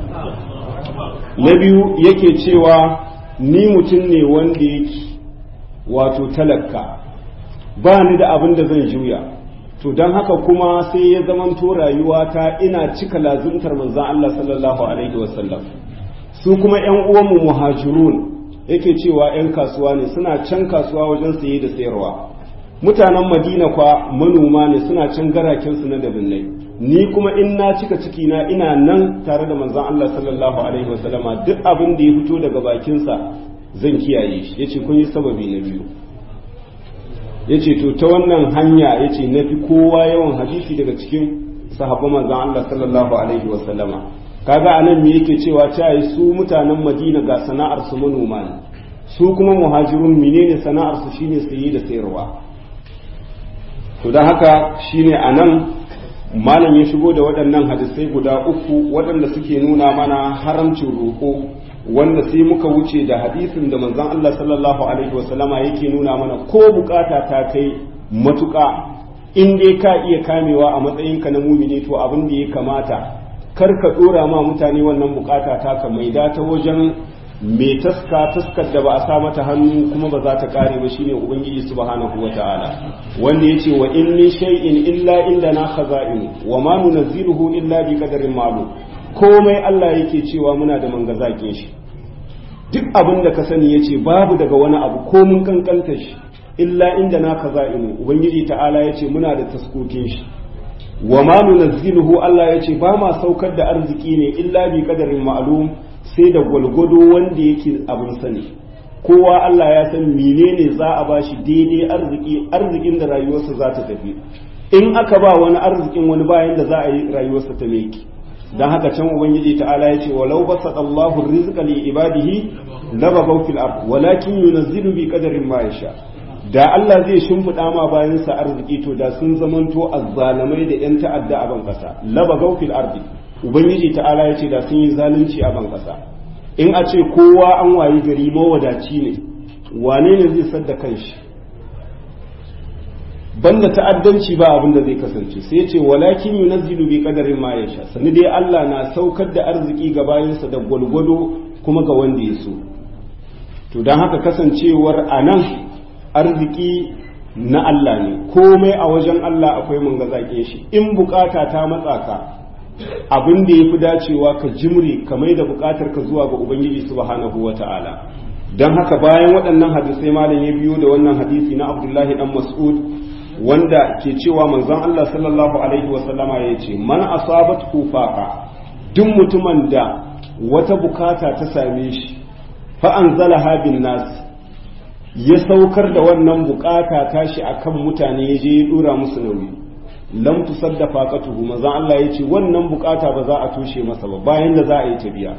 na biyu yake cewa ni mutum ne wanda yake wato talaka ba ni da abin da zan juya to don haka kuma sai ya zamanto rayuwata ina cika lazimtar manzan Allah sallallahu alaihi wasallam su kuma yan uwanmu muhajirun yake cewa yan kasuwa ne suna can kasuwa wajen saye da sayarwa mutanen madina kwa manoma ne suna can garakensu na dabinnai ni kuma in na cika ciki na ina nan tare da manzan Allah sallallahu alaihi wasallama duk abin da ya fito daga bakinsa zan kiyaye shi yace kun yi sababi na biyu yace to ta wannan hanya yace nafi kowa yawan hadisi daga cikin sahabban manzon Allah sallallahu alaihi wa sallama kaga anan me yake cewa cewa su mutanen Madina ga sana'ar su manoma ne su kuma muhajirun menene sana'ar su shine saye da sayarwa to dan haka shine anan malam ya shigo da waɗannan hadisai guda uku waɗanda suke nuna mana haramcin roƙo wanda sai muka wuce da hadisin da manzon Allah sallallahu alaihi wasallama yake nuna mana ko bukata ta kai matuƙa in dai ka iya kamewa a matsayinka na mumini to abin da ya kamata kar ka dora ma mutane wannan bukata ta ka maida ta wajen mai taska taskar da ba a sa mata hannu kuma ba za ta kare ba shine ubangiji subhanahu wataala wanda yace wa inni shay'in illa indana khaza'in wa ma nunzilu illa bi qadarin ma'lum komai Allah yake cewa muna da mangazakin shi duk abin da ka sani yace babu daga wani abu ko mun kankanta shi illa inda na kaza'inu ubangiji ta'ala yace muna da taskokin shi wa ma nunazziluhu Allah yace ba ma saukar da arziki ne illa bi qadarin ma'lum sai da gwalgwado wanda yake abin sani kowa Allah ya san menene za a bashi daidai arziki arzikin da rayuwarsa za ta tafi in aka ba wani arzikin wani bayan da za a yi rayuwarsa ta meki dan haka can ubangiji ta'ala ya ce walau basata Allahu rizqa li ibadihi labaghaw fil ard walakin yunazzilu bi qadarin ma yasha da Allah zai shimfiɗa ma bayan sa arziki to da sun zamanto azzalamai da yan ta'adda a ban kasa labaghaw fil ard ubangiji ta'ala ya ce da sun yi zalunci a ban kasa in a ce kowa an wayi gari mawadaci ne wane ne zai sadda kanshi banda ta'addanci ba abin da zai kasance sai ya ce walakin yunazzilu bi qadarin ma yasha sani dai Allah na saukar da arziki ga bayansa da gwalgwado kuma ga wanda ya so to dan haka kasancewar anan arziki na Allah ne komai a wajen Allah akwai mun ga zake shi in bukata ta matsa ka abin da yafi dacewa ka jimri ka mai da bukatar ka zuwa ga ubangiji subhanahu wataala dan haka bayan waɗannan hadisai malam ya biyo da wannan hadisi na Abdullahi dan Mas'ud wanda ke cewa manzon Allah sallallahu alaihi wasallama ya ce man asabat kufaqa duk mutumin da wata bukata ta same shi fa anzalaha bin nas ya saukar da wannan bukata tashi akan mutane ya je ya dora musu nauyi lam tusaddafa qatuhu manzon Allah ya ce wannan bukata ba za a tushe masa ba bayan da za a yi ta biya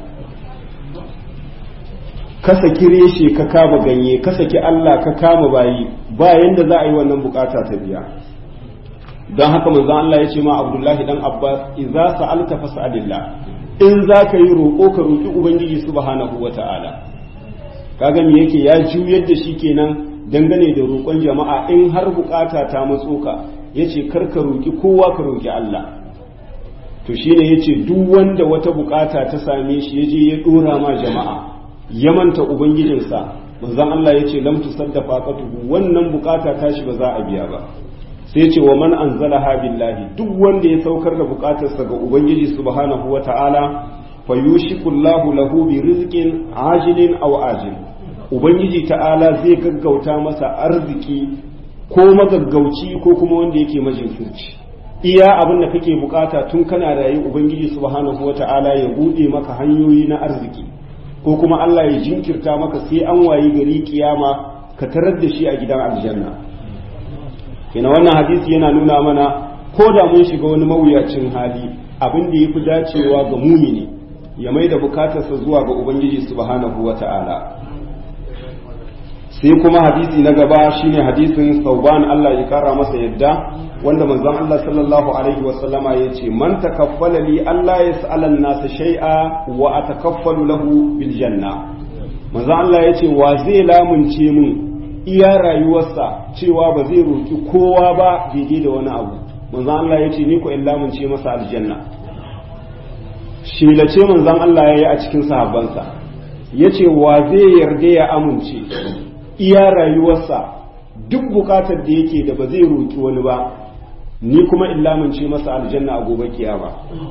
ka saki reshe ka kama ganye ka saki Allah ka kama bayi ba yanda za a yi wannan bukata ta biya don haka manzon Allah ya ce ma Abdullahi dan Abbas idza sa'alta fas'alillah in za ka yi roƙo ka roƙi ubangiji subhanahu wata'ala kaga me yake ya juyar da shi kenan dangane da roƙon jama'a in har bukata ta matso ka yace kar ka roƙi kowa ka roƙi Allah to shine yace duk wanda wata bukata ta same shi yaje ya dora ma jama'a ya manta ubangijinsa manzon Allah ya ce lam tusaddafa qatuhu wannan bukata tashi ba za a biya ba sai ce wa man anzalaha billahi duk wanda ya saukar da bukatarsa ga ubangiji subhanahu wata'ala fa yushikullahu lahu bi rizqin ajilin aw ajil ubangiji ta'ala zai gaggauta masa arziki ko magaggauci ko kuma wanda yake majinkirci iya abin da kake bukata tun kana rayu ubangiji subhanahu wata'ala ya bude maka hanyoyi na arziki ko kuma Allah ya jinkirta maka sai an wayi gari kiyama ka tarar da shi a gidan aljanna ina wannan hadisi yana nuna mana ko da mun shiga wani mawuyacin hali abin da yafi dacewa ga mumini ya mai da bukatarsa zuwa ga ubangiji subhanahu wata'ala sai kuma hadisi na gaba shine hadisin sauban Allah ya kara masa yadda wanda manzon Allah sallallahu alaihi wasallama ya ce man takaffala li Allah yas'ala an-nas shay'a wa atakaffalu lahu bil janna manzon Allah ya ce wa zai lamunce min iya rayuwarsa cewa ba zai roki kowa ba daidai da wani abu manzon Allah ya ce ni ko in lamunce masa aljanna shilace manzon Allah ya yi a cikin sahabbansa ya ce wa zai yarda ya amince iya rayuwarsa duk bukatar da yake da ba zai roki wani ba ni kuma in lamunce masa aljanna a gobe kiyama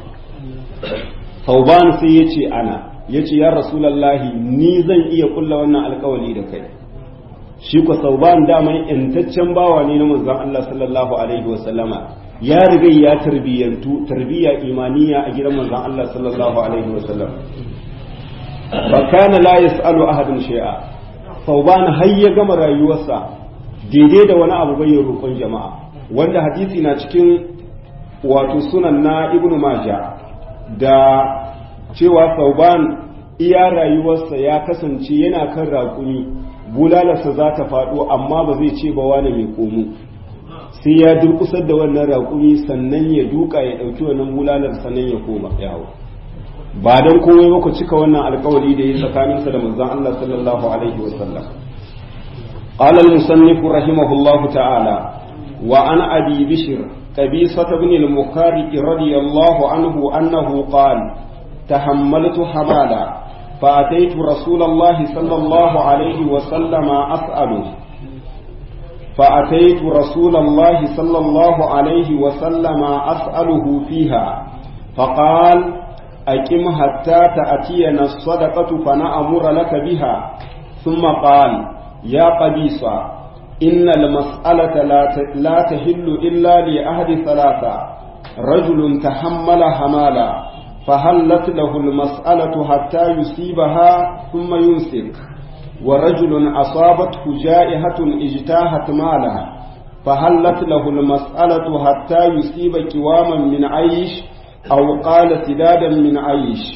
Sauban sai ya ce ana ya ce ya rasulallahi ni zan iya kulla wannan alkawali da kai shi ko Sauban daman yantaccen bawa ne na manzon Allah sallallahu alaihi wasallama ya riga ya tarbiyyantu tarbiyya imaniya a gidan manzon Allah sallallahu alaihi wasallam fa kana la yasalu ahadun shay'a Sauban har ya gama rayuwarsa daidai da wani abu bai roƙon jama'a wanda hadisi na cikin wato sunan na ibnu maja da cewa sauban iya rayuwarsa ya kasance yana kan raƙumi bulalarsa za ta faɗo amma ba zai ce ba wane mai komo sai ya durkusar da wannan raƙumi sannan ya duka ya ɗauki wannan bulalar sannan ya koma yawo ba don komai ba ku cika wannan alkawari da ya tsakaninsa da manzon Allah sallallahu alaihi wasallam قال المصنف رحمه الله تعالى وعن أبي بشر قبيصة بن المخارق رضي الله عنه أنه قال تحملت حمالا فأتيت رسول الله صلى الله عليه وسلم أسأله فأتيت رسول الله صلى الله عليه وسلم أسأله فيها فقال أكم حتى تأتينا الصدقة فنأمر لك بها ثم قال يا قبيصة إن المسألة لا تهل إلا لأهد ثلاثة رجل تحمل حمالا فهلت له المسألة حتى يصيبها ثم يمسك ورجل أصابته جائحة اجتاحت ماله فهلت له المسألة حتى يصيب كواما من عيش أو قال سدادا من عيش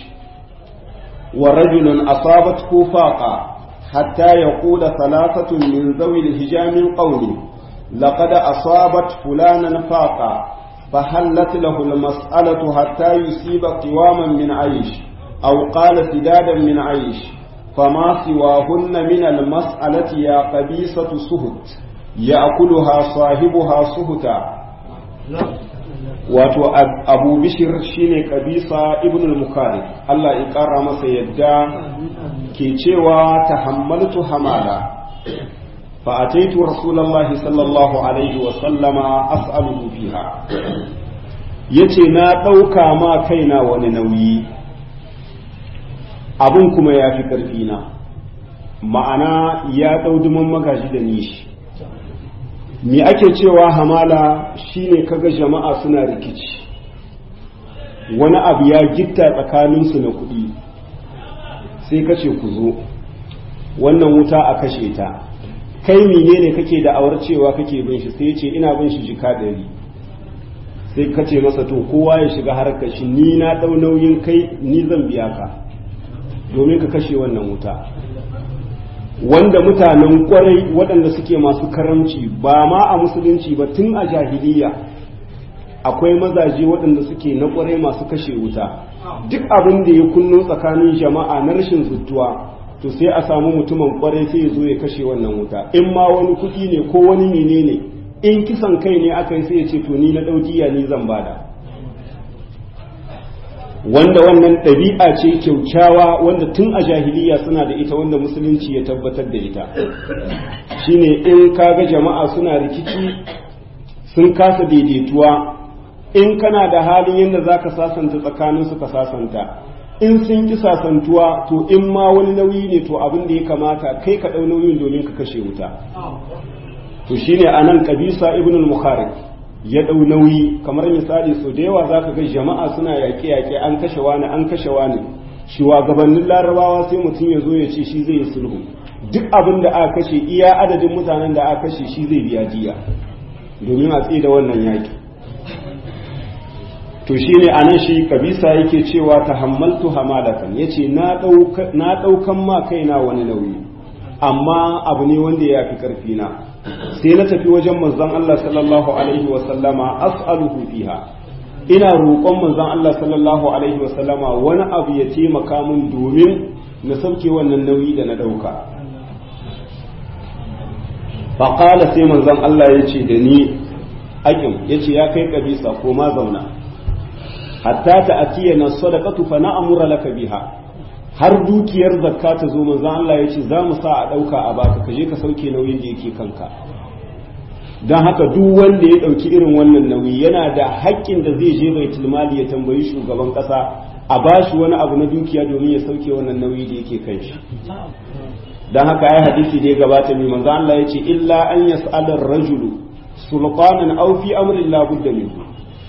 ورجل أصابته فاقة حتى يقول ثلاثة من ذوي الهجام قوله لقد أصابت فلانا فاقا فحلت له المسألة حتى يصيب قواما من عيش أو قال سدادا من عيش فما سواهن من المسألة يا قبيصة سهت يأكلها صاحبها سهتا wato abu bishir shine kabisa ibn al-mukari Allah ya kara masa yadda ke cewa tahammaltu hamala fa ataitu rasulullahi sallallahu alaihi wa sallama as'aluhu fiha yace na dauka ma kaina wani nauyi abun kuma ya fi karfi na ma'ana ya daudumin magaji da nishi me ake cewa hamala shine kaga jama'a suna rikici wani abu ya gitta tsakaninsu na kuɗi sai kace ku zo wannan wuta a kashe ta kai menene kake da awar cewa kake bin shi sai ce ina bin shi jika ɗari sai kace masa to kowa ya shiga harkar shi ni na ɗau nauyin kai ni zan biya ka domin ka kashe wannan wuta wanda mutanen kwarai waɗanda suke masu karamci ba ma a musulunci ba tun a jahiliya akwai mazaje waɗanda suke na kwarai masu kashe wuta duk abin da ya kunno tsakanin jama'a na rashin zuttuwa to sai a samu mutumin kwarai sai ya zo ya kashe wannan wuta in ma wani kuɗi ne ko wani menene in kisan kai ne aka yi sai ya ce to ni na ɗaukiya ni zan bada wanda wannan ɗabi'a ce kyaukyawa wanda tun a jahiliya suna da ita wanda musulunci ya tabbatar da ita shine in kaga jama'a suna rikici sun kasa daidaituwa in kana da halin yadda za ka sasanta tsakanin su ka sasanta in sun ki sasantuwa to in ma wani nauyi ne to abin da ya kamata kai ka ɗau nauyin domin ka kashe wuta to shine anan kabisa ibnul mukharib ya ɗau nauyi kamar misali sau da yawa za ka ga jama'a suna yaƙe-yaƙe an kashe wani an kashe wani shugabannin larabawa sai mutum ya zo ya ce shi zai yi sulhu duk abin da aka kashe iya adadin mutanen da aka kashe shi zai biya jiya domin a tsaye da wannan yaki to shine anan shi kabisa yake cewa tahammaltu hamalatan yace na na daukan ma kaina wani nauyi amma abu ne wanda ya fi karfi na sai na tafi wajen manzon Allah sallallahu alaihi wa sallama as'aluhu fiha ina roƙon manzon Allah sallallahu alaihi wa sallama wani abu ya taimaka min domin na sauke wannan nauyi da na dauka faƙala sai manzon Allah ya ce da ni akim ya ce ya kai kabisa ko ma zauna hatta ta atiya na sadaqatu fa na'mura laka biha har dukiyar zakka ta zo manzon Allah ya ce za mu sa a ɗauka a baka ka je ka sauke nauyin da yake kanka don haka duk wanda ya ɗauki irin wannan nauyi yana da haƙƙin da zai je baitul mali ya tambayi shugaban ƙasa a bashi wani abu na dukiya domin ya sauke wannan nauyi da yake kan shi don haka ai hadisi da ya gabata mai manzo Allah ya ce illa an yas'ala ar-rajulu sulqanan aw fi amrin la budda minhu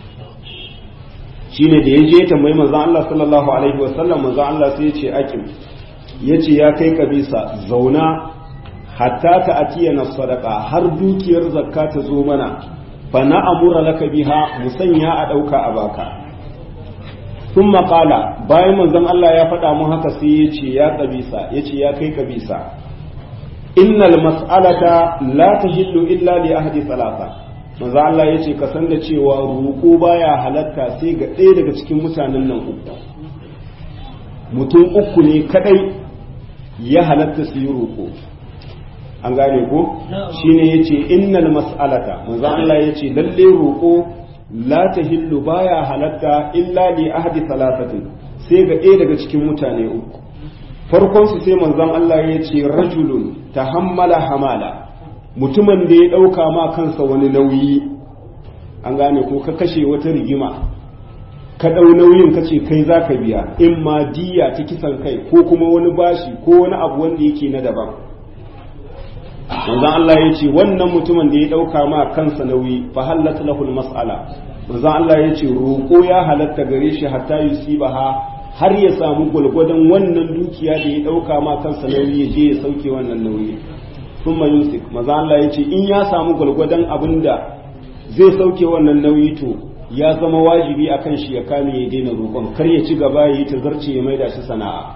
shine da yaje tambayi manzo Allah sallallahu alaihi wasallam manzo Allah sai ya ce akim yace ya kai kabisa zauna hatta ta atiyana sadaqa har dukiyar zakka ta zo mana fa na amura laka biha musanya a dauka a baka sun maƙala bayan manzon Allah ya faɗa mun haka sai ya ce ya kabisa ya ce ya kai kabisa innal mas'alata la tahillu illa li ahadi salasa manzon Allah ya ce ka san da cewa roƙo baya halatta sai ga ɗaya daga cikin mutanen nan uku mutum uku ne kadai ya halatta su yi roƙo an gane ko shine yace innal mas'alata manzon Allah ya ce lalle roƙo la ta hillu baya halatta illa li ahadi talatin sai ga ɗaya daga cikin mutane uku farkon su sai manzon Allah ya ce rajulun tahammala hamala mutumin da ya ɗauka ma kansa wani nauyi an gane ko ka kashe wata rigima ka ɗau nauyin ka ce kai za ka biya in ma diya ta kisan kai ko kuma wani bashi ko wani abu wanda yake na daban manzon Allah ya ce wannan mutumin da ya ɗauka ma kansa nauyi fa halatta lahul mas'ala manzon Allah ya ce roƙo ya halatta gare shi hatta yusibaha har ya samu gwalgwadon wannan dukiya da ya ɗauka ma kansa nauyi ya je ya sauke wannan nauyi thumma yusik manzon Allah ya ce in ya samu gwalgwadon abin da zai sauke wannan nauyi to ya zama wajibi akan shi ya kame ya daina roƙon kar ya ci gaba ya yi tazarce ya maida shi sana'a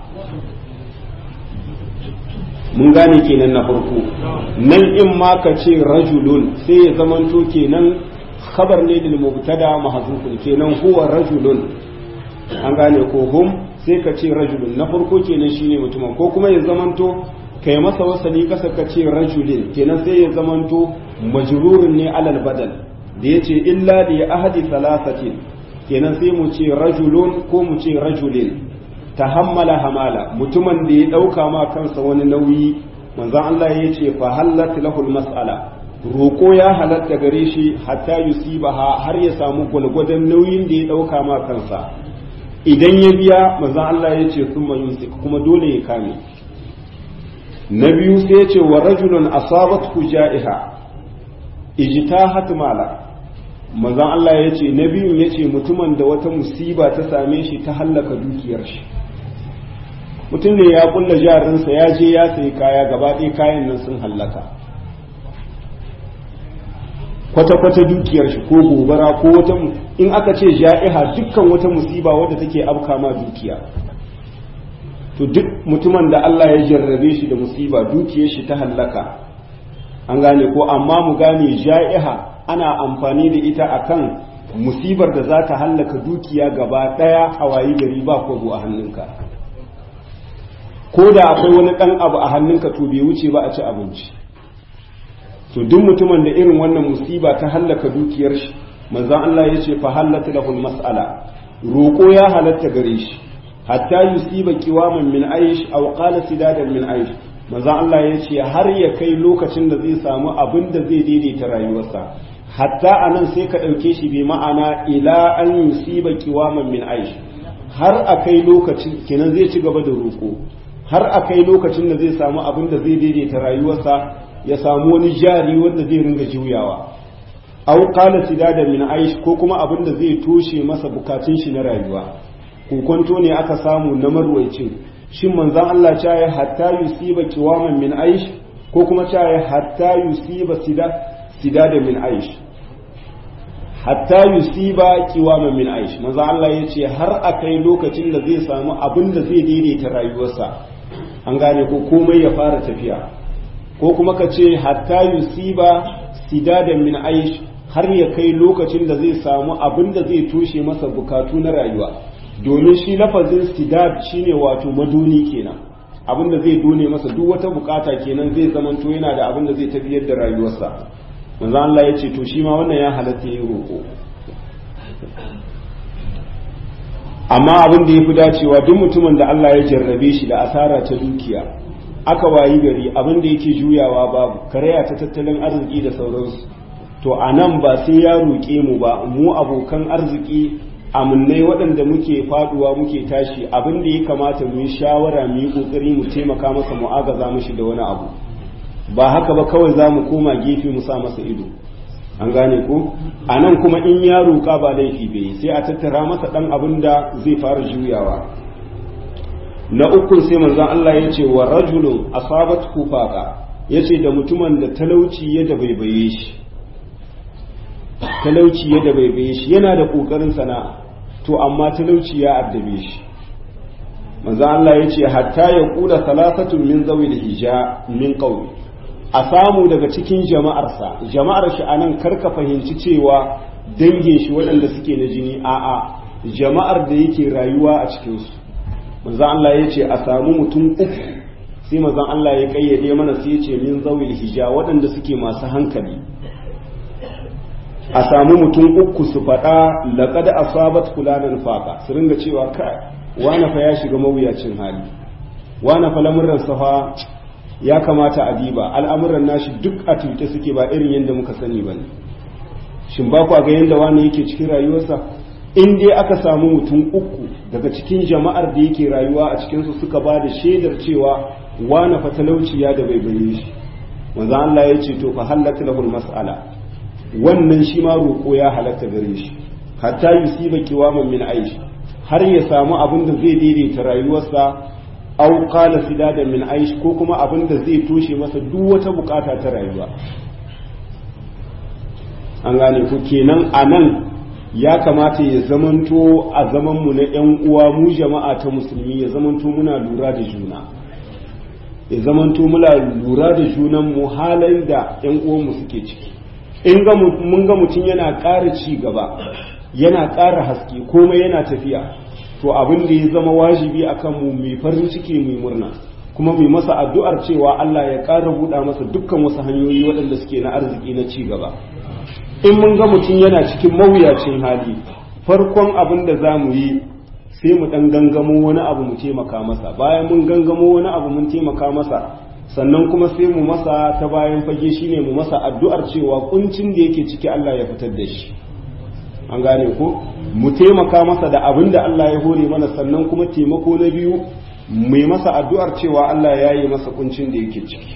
mun gane kenan na farko nan in ma ka ce rajulun sai ya zamanto kenan khabar ne lil mubtada mahzufun kenan huwa rajulun an gane ko hum sai ka ce rajulun na farko kenan shine mutumin ko kuma ya zamanto kai masa wasali kasa ka ce rajulin kenan sai ya zamanto majrurun ne alal badal da yace illa li ahadi thalathatin kenan sai mu ce rajulun ko mu ce rajulin tahammala hamala mutumin da ya ɗauka ma kansa wani nauyi manzon Allah ya ce fa hallat lahul mas'ala roko ya halatta gare shi hatta yusibaha har ya samu gwalgwadon nauyin da ya ɗauka ma kansa idan ya biya manzon Allah ya ce thumma yusik kuma dole ya kame na biyu sai ya ce wa rajulun asabat ja'iha ijtahat mala manzon Allah ya ce na biyun ya ce mutumin da wata musiba ta same shi ta hallaka dukiyar shi mutum ne ya kulla jarinsa ya je ya sayi kaya gaba ɗaya kayan nan sun hallaka kwata-kwata dukiyar shi ko gobara ko wata in aka ce ja'iha dukkan wata musiba wadda take afka ma dukiya to duk mutumin da Allah ya jarrabe shi da musiba dukiyar shi ta hallaka an gane ko amma mu gane ja'iha ana amfani da ita akan musibar da za ta hallaka dukiya gaba ɗaya a wayi gari ba kwabo a hannunka ko da akwai wani ɗan abu a hannunka to bai wuce ba a ci abinci to duk mutumin da irin wannan musiba ta hallaka dukiyar shi manzon Allah ya ce fa hallata lahul mas'ala roƙo ya halatta gare shi hatta yusiba qiwaman min aish aw qala sidadan min aish manzon Allah ya ce har ya kai lokacin da zai samu abin da zai daidaita rayuwarsa hatta anan sai ka ɗauke shi bi ma'ana ila an yusiba qiwaman min aish har a kai lokacin kenan zai ci gaba da roƙo har a kai lokacin da zai samu abin da zai daidaita rayuwarsa ya samu wani jari wanda zai ringa juyawa au qala sidada min aish ko kuma abin da zai toshe masa bukatun shi na rayuwa kokonto ne aka samu na marwaicin shin manzon Allah ya yi hatta yusiba kiwaman min aish ko kuma ya yi hatta yusiba sida sida da min aish hatta yusiba kiwaman min aish manzon Allah ya ce har akai lokacin da zai samu abin da zai daidaita rayuwarsa an gane ko komai ya fara tafiya ko kuma ka ce hatta yusiba sida da min aish har ya kai lokacin da zai samu abin da zai toshe masa bukatu na rayuwa domin shi lafazin sidad shine wato maduni kenan abin da zai done masa duk wata bukata kenan zai zamanto yana da abin da zai tafiyar da rayuwarsa manzo Allah ya ce to shi ma wannan ya halatta yin roƙo amma abin da ya fi dacewa duk mutumin da Allah ya jarrabe shi da asara ta dukiya aka wayi gari abin da yake juyawa babu karaya ta tattalin arziki da sauransu to a nan ba sai ya roƙe mu ba mu abokan arziki aminai waɗanda muke faduwa muke tashi abin da ya kamata mu yi shawara mu yi ƙoƙari mu taimaka masa mu agaza mashi da wani abu ba haka ba kawai za mu koma gefe mu sa masa ido an gane ko a nan kuma in ya roƙa ba laifi bai sai a tattara masa ɗan abin da zai fara juyawa na ukun sai manzon Allah ya ce wa rajulun asabat kufaqa ya ce da mutumin da talauci ya dabaibaye shi talauci ya dabaibaye shi yana da ƙoƙarin sana'a to amma talauci ya addabe shi manzo Allah ya ce hatta ya kula salasatun min zawil hija min qawli a samu daga cikin jama'arsa jama'ar shi anan karka fahimci cewa dangin shi waɗanda suke na jini a'a jama'ar da yake rayuwa a cikin su manzo Allah ya ce a samu mutum uku sai manzo Allah ya kayyade mana sai ya ce min zawil hija waɗanda suke masu hankali a samu mutum uku su faɗa laƙad asabat fulanan faqa su ringa cewa kai wani fa ya shiga mawuyacin hali wani fa lamuran safa ya kamata a diba al'amuran nashi duk a tuke suke ba irin yadda muka sani ba ne shin ba ku ga yadda wani yake cikin rayuwarsa in dai aka samu mutum uku daga cikin jama'ar da yake rayuwa a cikinsu suka ba da shaidar cewa wani fa talauciya da bai bayyane shi manzo Allah ya ce to fa halaka lahul mas'ala wannan shi ma roƙo ya halatta gare shi hatta yusiba kiwaman min aish har ya samu abin da zai daidaita rayuwarsa au qala sidada min aish ko kuma abin da zai toshe masa duk wata bukata ta rayuwa an gane ku kenan anan ya kamata ya zamanto a zaman mu na yan uwa mu jama'a ta musulmi ya zamanto muna lura da juna ya zamanto muna lura da junan mu halayen da yan uwan mu suke ciki in mun ga mutum yana ƙara ci gaba yana ƙara haske komai yana tafiya to abin da ya zama wajibi a kanmu mai farin ciki mai murna kuma mai masa addu'ar cewa Allah ya ƙara buɗa masa dukkan wasu hanyoyi waɗanda suke na arziki na ci gaba in mun ga mutum yana cikin mawuyacin hali farkon abin da za mu yi sai mu ɗan gangamo wani abu mu taimaka masa bayan mun gangamo wani abu mun taimaka masa sannan kuma sai mu masa ta bayan fage shine mu masa addu'ar cewa kuncin da yake ciki Allah ya fitar da shi an gane ko mu taimaka masa da abin da Allah ya hore mana sannan kuma taimako na biyu mai masa addu'ar cewa Allah ya yi masa kuncin da yake ciki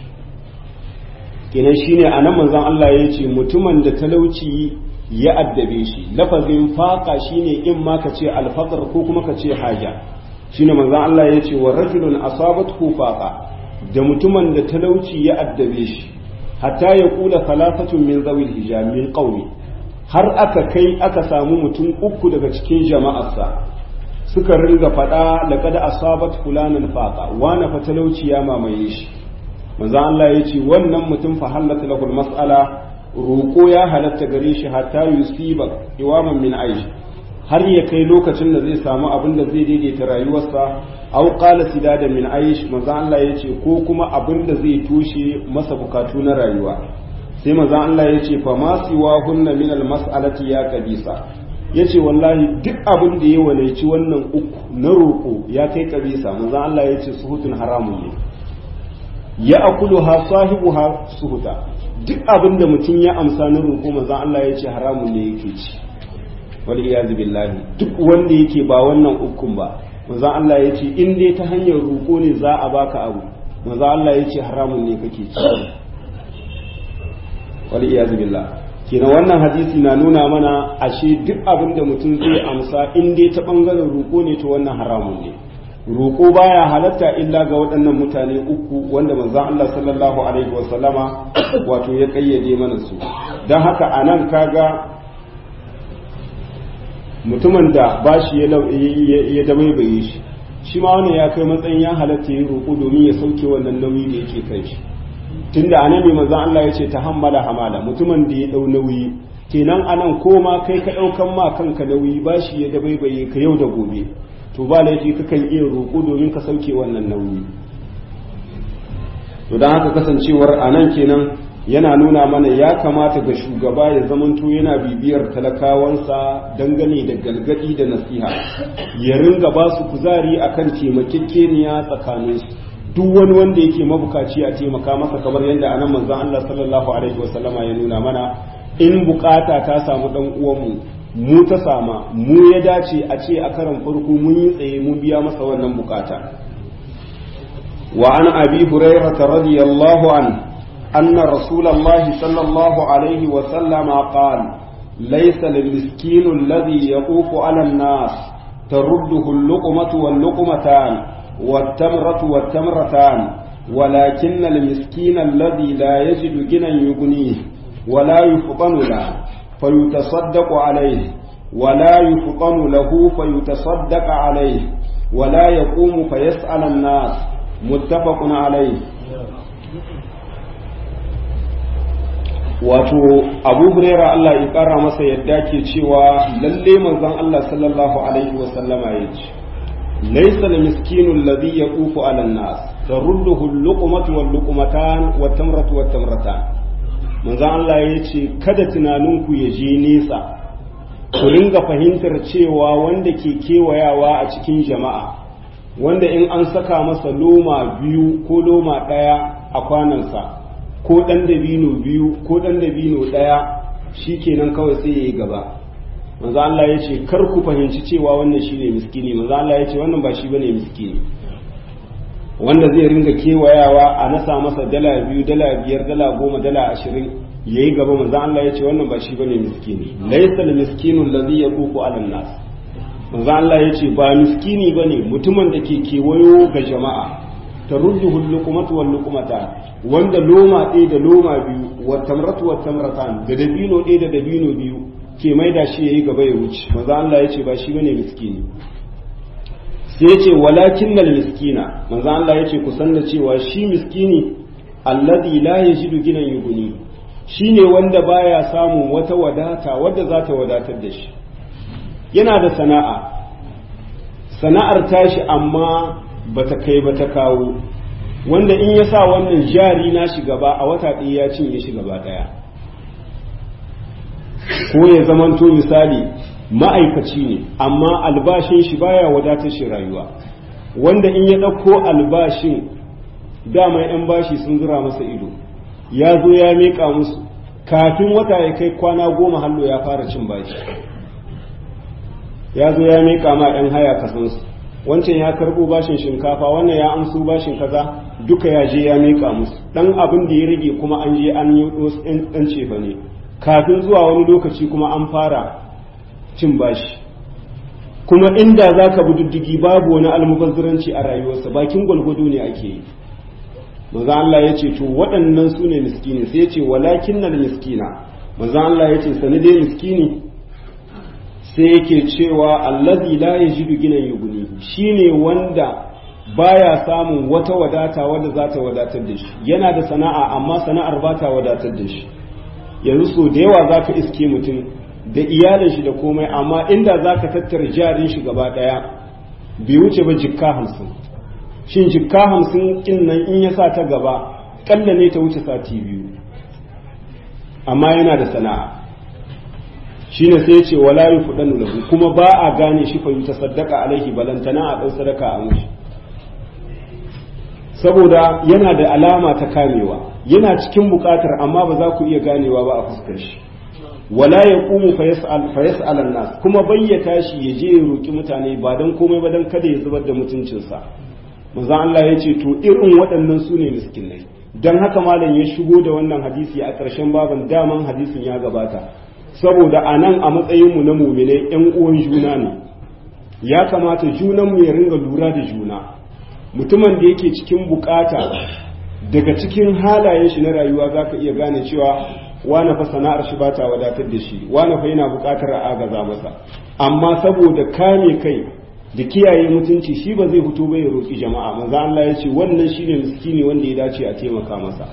kenan shine anan manzon Allah ya ce mutumin da talauci ya addabe shi lafazin faqa shine in ma ka ce alfaqr ko kuma ka ce haja shine manzon Allah ya ce wa rajulun asabathu faqa da mutumin da talauci ya addabe shi hatta ya kula salafatun min zawil hijab min qaumi har aka kai aka samu mutum uku daga cikin jama'arsa suka ringa faɗa laqad asabat fulanan faqa wana fa talauci ya mamaye shi manzo Allah ya ce wannan mutum fa halata lahul mas'ala roƙo ya halatta gare shi hatta yusiba iwaman min aish har ya kai lokacin da zai samu abin da zai daidaita rayuwarsa au qala sidada min aish manzo Allah ya ce ko kuma abin da zai toshe masa bukatu na rayuwa sai manzo Allah ya ce fa ma siwa hunna min al mas'alati ya kabisa yace wallahi duk abin da ya walaici wannan uku na roƙo ya kai kabisa manzo Allah ya ce suhutun haramun ne ya akuluha sahibuha suhuta duk abin da mutum ya amsa na roƙo manzo Allah ya ce haramun ne yake ci wal iyazu billahi duk wanda yake ba wannan ukun ba manzo Allah ya ce in dai ta hanyar roƙo ne za a baka abu manzo Allah ya ce haramun ne kake ci wal iyazu billah kenan wannan hadisi na nuna mana ashe duk abin da mutum zai amsa in dai ta bangaren roƙo ne to wannan haramun ne roƙo baya halatta illa ga waɗannan mutane uku wanda manzon Allah sallallahu alaihi wasallama wato ya kayyade mana su don haka anan kaga mutumin da bashi ya ya dabaibaye shi shi ma wannan ya kai matsayin ya halatta ya roƙo domin ya sauke wannan nauyi da yake kan shi tunda anan ne manzon Allah ya ce ta hammala hamala mutumin da ya dau nauyi kenan anan ko ma kai ka daukan ma kanka nauyi bashi ya dabaibaye ka yau da gobe to ba laifi kakan iya roƙo domin ka sauke wannan nauyi to don haka kasancewar anan kenan yana nuna mana ya kamata ga shugaba ya zamanto yana bibiyar talakawansa dangane da galgadi da nasiha ya ringa ba su kuzari akan taimakekeniya tsakaninsu duk wani wanda yake mabukaci a taimaka masa kamar yadda anan manzon Allah sallallahu alaihi wasallama ya nuna mana in bukata ta samu dan uwanmu mu ta sama mu ya dace a ce a karan farko mun yi tsaye mun biya masa wannan bukata wa an abi hurairah radiyallahu an anna rasulullahi sallallahu alaihi wasallama qala ليس للمسكين الذي يطوف على الناس ترده اللقمة واللقمتان والتمرة والتمرتان ولكن المسكين الذي لا يجد غنى يغنيه ولا يفطن له فيتصدق عليه ولا يفطن له فيتصدق عليه ولا يقوم فيسأل الناس متفق عليه wato abu huraira Allah ya kara masa yadda ke cewa lalle manzon Allah sallallahu alaihi wasallama ya ce ليس المسكين الذي يطوف على الناس ترده اللقمة واللقمتان والتمرة والتمرتان manzon Allah ya ce kada tunaninku ya je nesa ku ringa fahimtar cewa wanda ke kewayawa a cikin jama'a wanda in an saka masa loma biyu ko loma ɗaya a kwanansa ko ɗan dabino biyu ko ɗan dabino ɗaya shi kenan kawai sai ya yi gaba manzo Allah ya ce kar ku fahimci cewa wannan shine miskini manzo Allah ya ce wannan ba shi bane miskini wanda zai ringa kewayawa a nasa masa dala biyu dala biyar dala goma dala ashirin yayi gaba manzo Allah ya ce wannan ba shi bane miskini laysa al-miskinu alladhi yaququ 'ala an-nas manzo Allah ya ce ba miskini bane mutumin da ke kewayo ga jama'a tarudduhu al-luqmatu wal-luqmata wanda loma ɗaya da loma biyu wa tamratu wa tamratan da dabino ɗaya da dabino biyu ke maida shi yayi gaba ya wuce manzo Allah ya ce ba shi bane miskini sai ya ce walakin nal miskina manzo Allah ya ce ku san da cewa shi miskini alladhi la yajidu ginan yuguni shine wanda baya samun wata wadata wadda za ta wadatar da shi yana da sana'a sana'ar tashi amma bata kai ba ta kawo wanda in ya sa wannan jari na shi gaba a wata ɗaya ya cinye shi gaba ɗaya ko ya zamanto misali ma'aikaci ne amma albashin shi baya wadatar shi rayuwa wanda in ya ɗauko albashin dama 'yan bashi sun zura masa ido ya zo ya miƙa musu kafin wata ya kai kwana goma hallo ya fara cin bashi ya zo ya miƙa ma 'yan haya kasansu wancan ya karɓo bashin shinkafa wannan ya amsu bashin kaza duka ya je ya miƙa musu ɗan abin da ya rage kuma an je an yi ɗan cefa ne kafin zuwa wani lokaci kuma an fara cin bashi kuma inda za ka bi diddigi babu wani almubazziranci a rayuwarsa bakin gwalgwado ne ake yi manzo Allah ya ce to waɗannan su ne miskini sai ya ce walakin nan miskina manzo Allah ya ce sani dai miskini sai yake cewa allazi la yajidu ginan yuguni shine wanda baya samun wata wadata wadda za ta wadatar da shi yana da sana'a amma sana'ar ba ta wadatar da shi yanzu so da yawa za ka iske mutum da iyalin shi da komai amma inda za ka tattara jarin shi gaba ɗaya bai wuce ba jikka hamsin shin jikka hamsin kin nan in ya sa ta gaba ƙalla ne ta wuce sati biyu amma yana da sana'a shine sai ce wala yufdanu lahu kuma ba a gane shi fa yutasaddaqa alaihi balantana a dau sadaka a mushi saboda yana da alama ta kamewa yana cikin bukatar amma ba za ku iya ganewa ba a fuskar shi wala ya kumu fa yas'al nas kuma bayyata shi ya je ya roki mutane ba dan komai ba dan kada ya zubar da mutuncinsa manzo Allah ya ce to irin waɗannan su ne miskinai don haka malam ya shigo da wannan hadisi a ƙarshen baban daman hadisin ya gabata saboda a nan a matsayinmu na muminai 'yan uwan juna ne ya kamata junanmu ya ringa lura da juna mutumin da yake cikin bukata daga cikin halayen shi na rayuwa za ka iya gane cewa wane fa sana'ar shi ba ta wadatar da shi wane fa yana bukatar a agaza masa amma saboda kame kai da kiyaye mutunci shi ba zai fito ba ya roƙi jama'a manzo Allah ya ce wannan shine miskini wanda ya dace a taimaka masa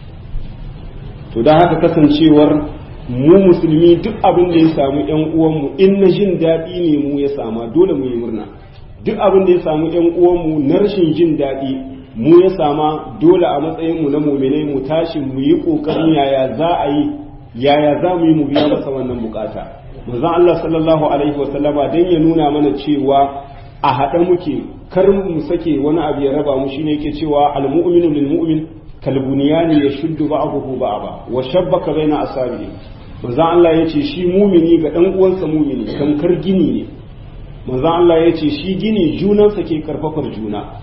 to dan haka kasancewar mu musulmi duk abin da ya samu yan uwanmu in na jin daɗi ne mu ya sama dole mu yi murna duk abin da ya samu yan uwanmu na rashin jin daɗi mu ya sama dole a matsayin mu na muminai mu tashi mu yi kokarin yaya za a yi yaya za mu yi mu biya masa wannan bukata manzon Allah sallallahu alaihi wasallama dan ya nuna mana cewa a haɗe muke kar mu sake wani abu ya raba mu shine yake cewa al-mu'minu lil mu'min kalbuniyani yashuddu ba'dahu ba'da wa shabbaka baina asabi'i manzon Allah yace shi mumini ga dan uwansa mumini kankar gini ne manzon Allah yace shi gini junansa ke karfafar juna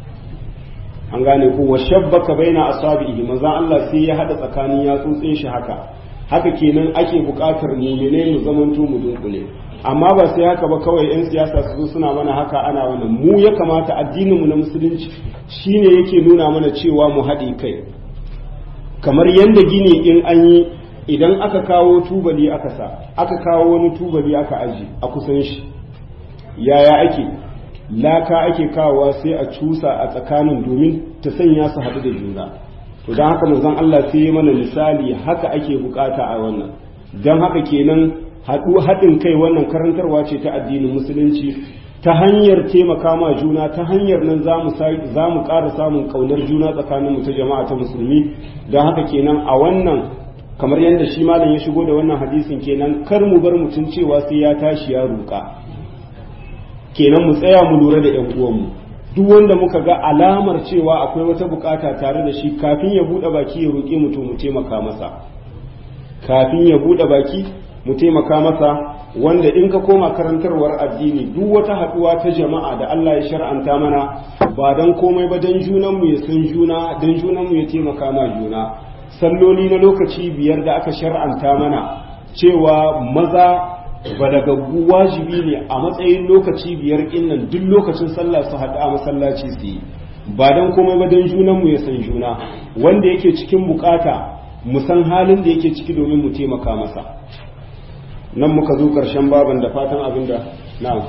an gane ko wa shabbaka baina asabi'i manzon Allah sai ya hada tsakanin yatsotsin shi haka haka kenan ake buƙatar muminai mu zamanto mu dunkule amma ba sai haka ba kawai 'yan siyasa su zo suna mana haka ana wannan mu ya kamata addininmu na musulunci shine yake nuna mana cewa mu haɗe kai kamar yadda gini in an yi idan aka kawo tubali aka sa aka kawo wani tubali aka aji a kusan shi yaya ake laka ake kawowa sai a cusa a tsakanin domin ta sanya su haɗu da juna to don haka manzon Allah sai ya mana misali haka ake bukata a wannan don haka kenan haɗu haɗin kai wannan karantarwa ce ta addinin musulunci ta hanyar taimaka ma juna ta hanyar nan za mu ƙara samun ƙaunar juna tsakanin mu ta jama'a ta musulmi don haka kenan a wannan kamar yadda shi malam ya shigo da wannan hadisin kenan kar mu bar mutum cewa sai ya tashi ya roƙa kenan mu tsaya mu lura da 'yan uwanmu duk wanda muka ga alamar cewa akwai wata bukata tare da shi kafin ya buɗe baki ya roƙe mu to mu taimaka masa kafin ya buɗe baki mu taimaka masa wanda in ka koma karantarwar addini duk wata haɗuwa ta jama'a da Allah ya shar'anta mana ba don komai ba don junanmu ya san juna don junanmu ya taimaka ma juna salloli na lokaci biyar da aka shar'anta mana cewa maza balagaggu wajibi ne a matsayin lokaci biyar innan duk lokacin sallah su haɗu a masallaci su yi ba don komai ba don junanmu ya san juna wanda yake cikin bukata mu san halin da yake ciki domin mu taimaka masa nan muka zo ƙarshen baban da fatan abin da na'am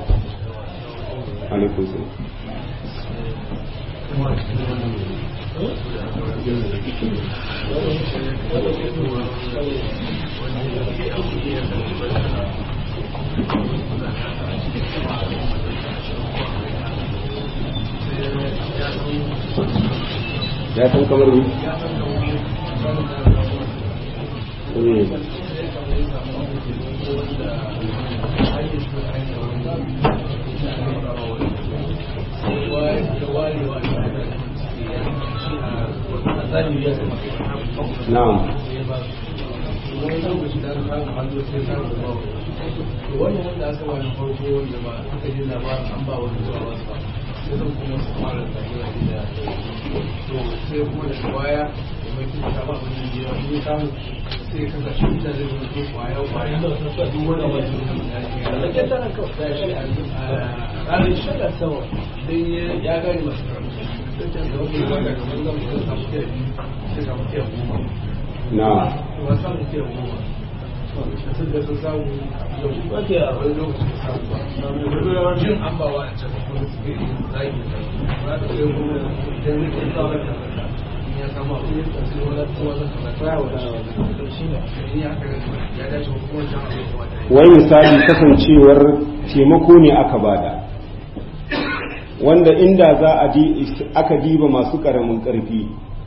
alaikun su ya san kamar yi? na'am wannan wanda aka wani farko wanda ba aka ji labarin an ba wani zuwa wasu ba sai zan kuma su fara tafiya gida to sai kuma da baya da mai kuma ta ba abin da ya yi samu sai ka ga shi da zai zo kwaya kwaya duk wani wani da ke tana kawai da shi a ranar shagar sawa sai ya gani masu karatu sai can da wani wanda da wani zama sai samu kiyar biyu sai samu kiyar goma na'am ba samu kiyar goma sun da sun samu yau ba ke a wani lokaci samu ba jin an ba wa a can kuma su ke zagi ba da sai kuma idan ne ke kawo da ya samu abin yin tsarki wani kuma zan kama tsaya wa da shi ne in ya kare ya dace kuma can abin kuma da wai misali kasancewar taimako ne aka bada wanda inda za a aka diba masu karamin karfi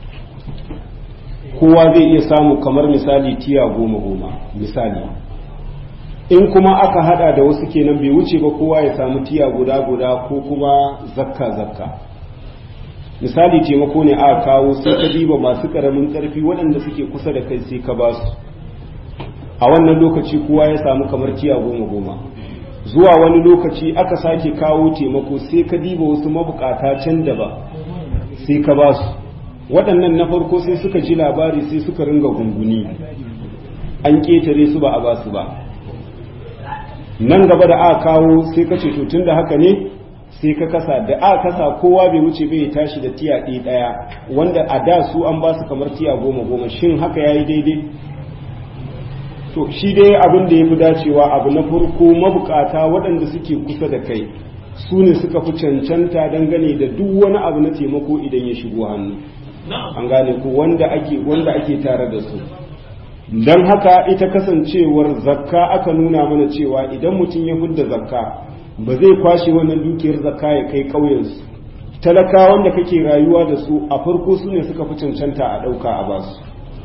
kowa zai iya samu kamar misali tiya goma goma misali in kuma aka hada da wasu kenan bai wuce ba kowa ya samu tiya guda guda ko kuma zakka zakka misali taimako ne aka kawo sai ka diba masu karamin karfi waɗanda suke kusa da kai sai ka ba su a wannan lokaci kowa ya samu kamar tiya goma goma zuwa wani lokaci aka sake kawo taimako sai ka diba wasu mabukata can da ba sai ka ba su waɗannan na farko sai suka ji labari sai suka ringa gunguni an ƙetare su ba a ba su ba nan gaba da aka kawo sai ka ce to tun da haka ne sai ka kasa da aka kasa kowa bai wuce bai tashi da tiya ɗaya ɗaya wanda a da su an ba su kamar tiya goma goma shin haka ya yi daidai to shi dai abin da ya fi dacewa abu na farko mabukata waɗanda suke kusa da kai su ne suka fi cancanta dangane da duk wani abu na taimako idan ya shigo hannu an gane ko wanda ake wanda ake tare da su don haka ita kasancewar zakka aka nuna mana cewa idan mutum ya fidda zakka ba zai kwashe wannan dukiyar zakka ya kai ƙauyensu talaka wanda kake rayuwa da su a farko su ne suka fi cancanta a ɗauka a basu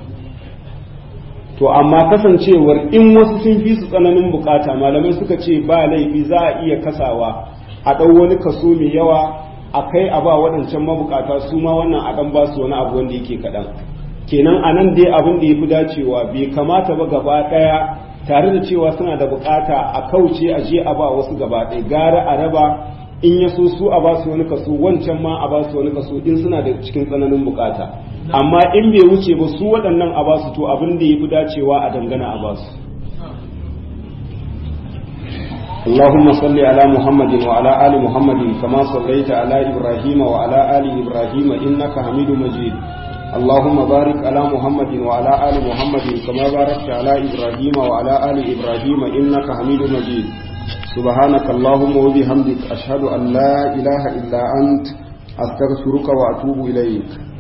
to amma kasancewar in wasu sun fi su tsananin bukata malamai suka ce ba laifi za a iya kasawa a ɗau wani kaso mai yawa a kai a ba waɗancan mabukata su ma wannan a ɗan ba su wani abu wanda yake kaɗan kenan a nan dai abin da ya fi dacewa bai kamata ba gaba ɗaya tare da cewa suna da bukata a kauce a je a ba wasu gaba ɗaya gara a raba in ya so su a ba su wani kaso wancan ma a ba su wani kaso in suna da cikin tsananin bukata amma in bai wuce ba su waɗannan a ba su to abin da ya fi dacewa a dangana a ba su اللهم صل على محمد وعلى آل محمد كما صليت على إبراهيم وعلى آل إبراهيم إنك حميد مجيد اللهم بارك على محمد وعلى آل محمد كما باركت على إبراهيم وعلى آل إبراهيم إنك حميد مجيد سبحانك اللهم وبحمدك أشهد أن لا إله إلا أنت أستغفرك وأتوب إليك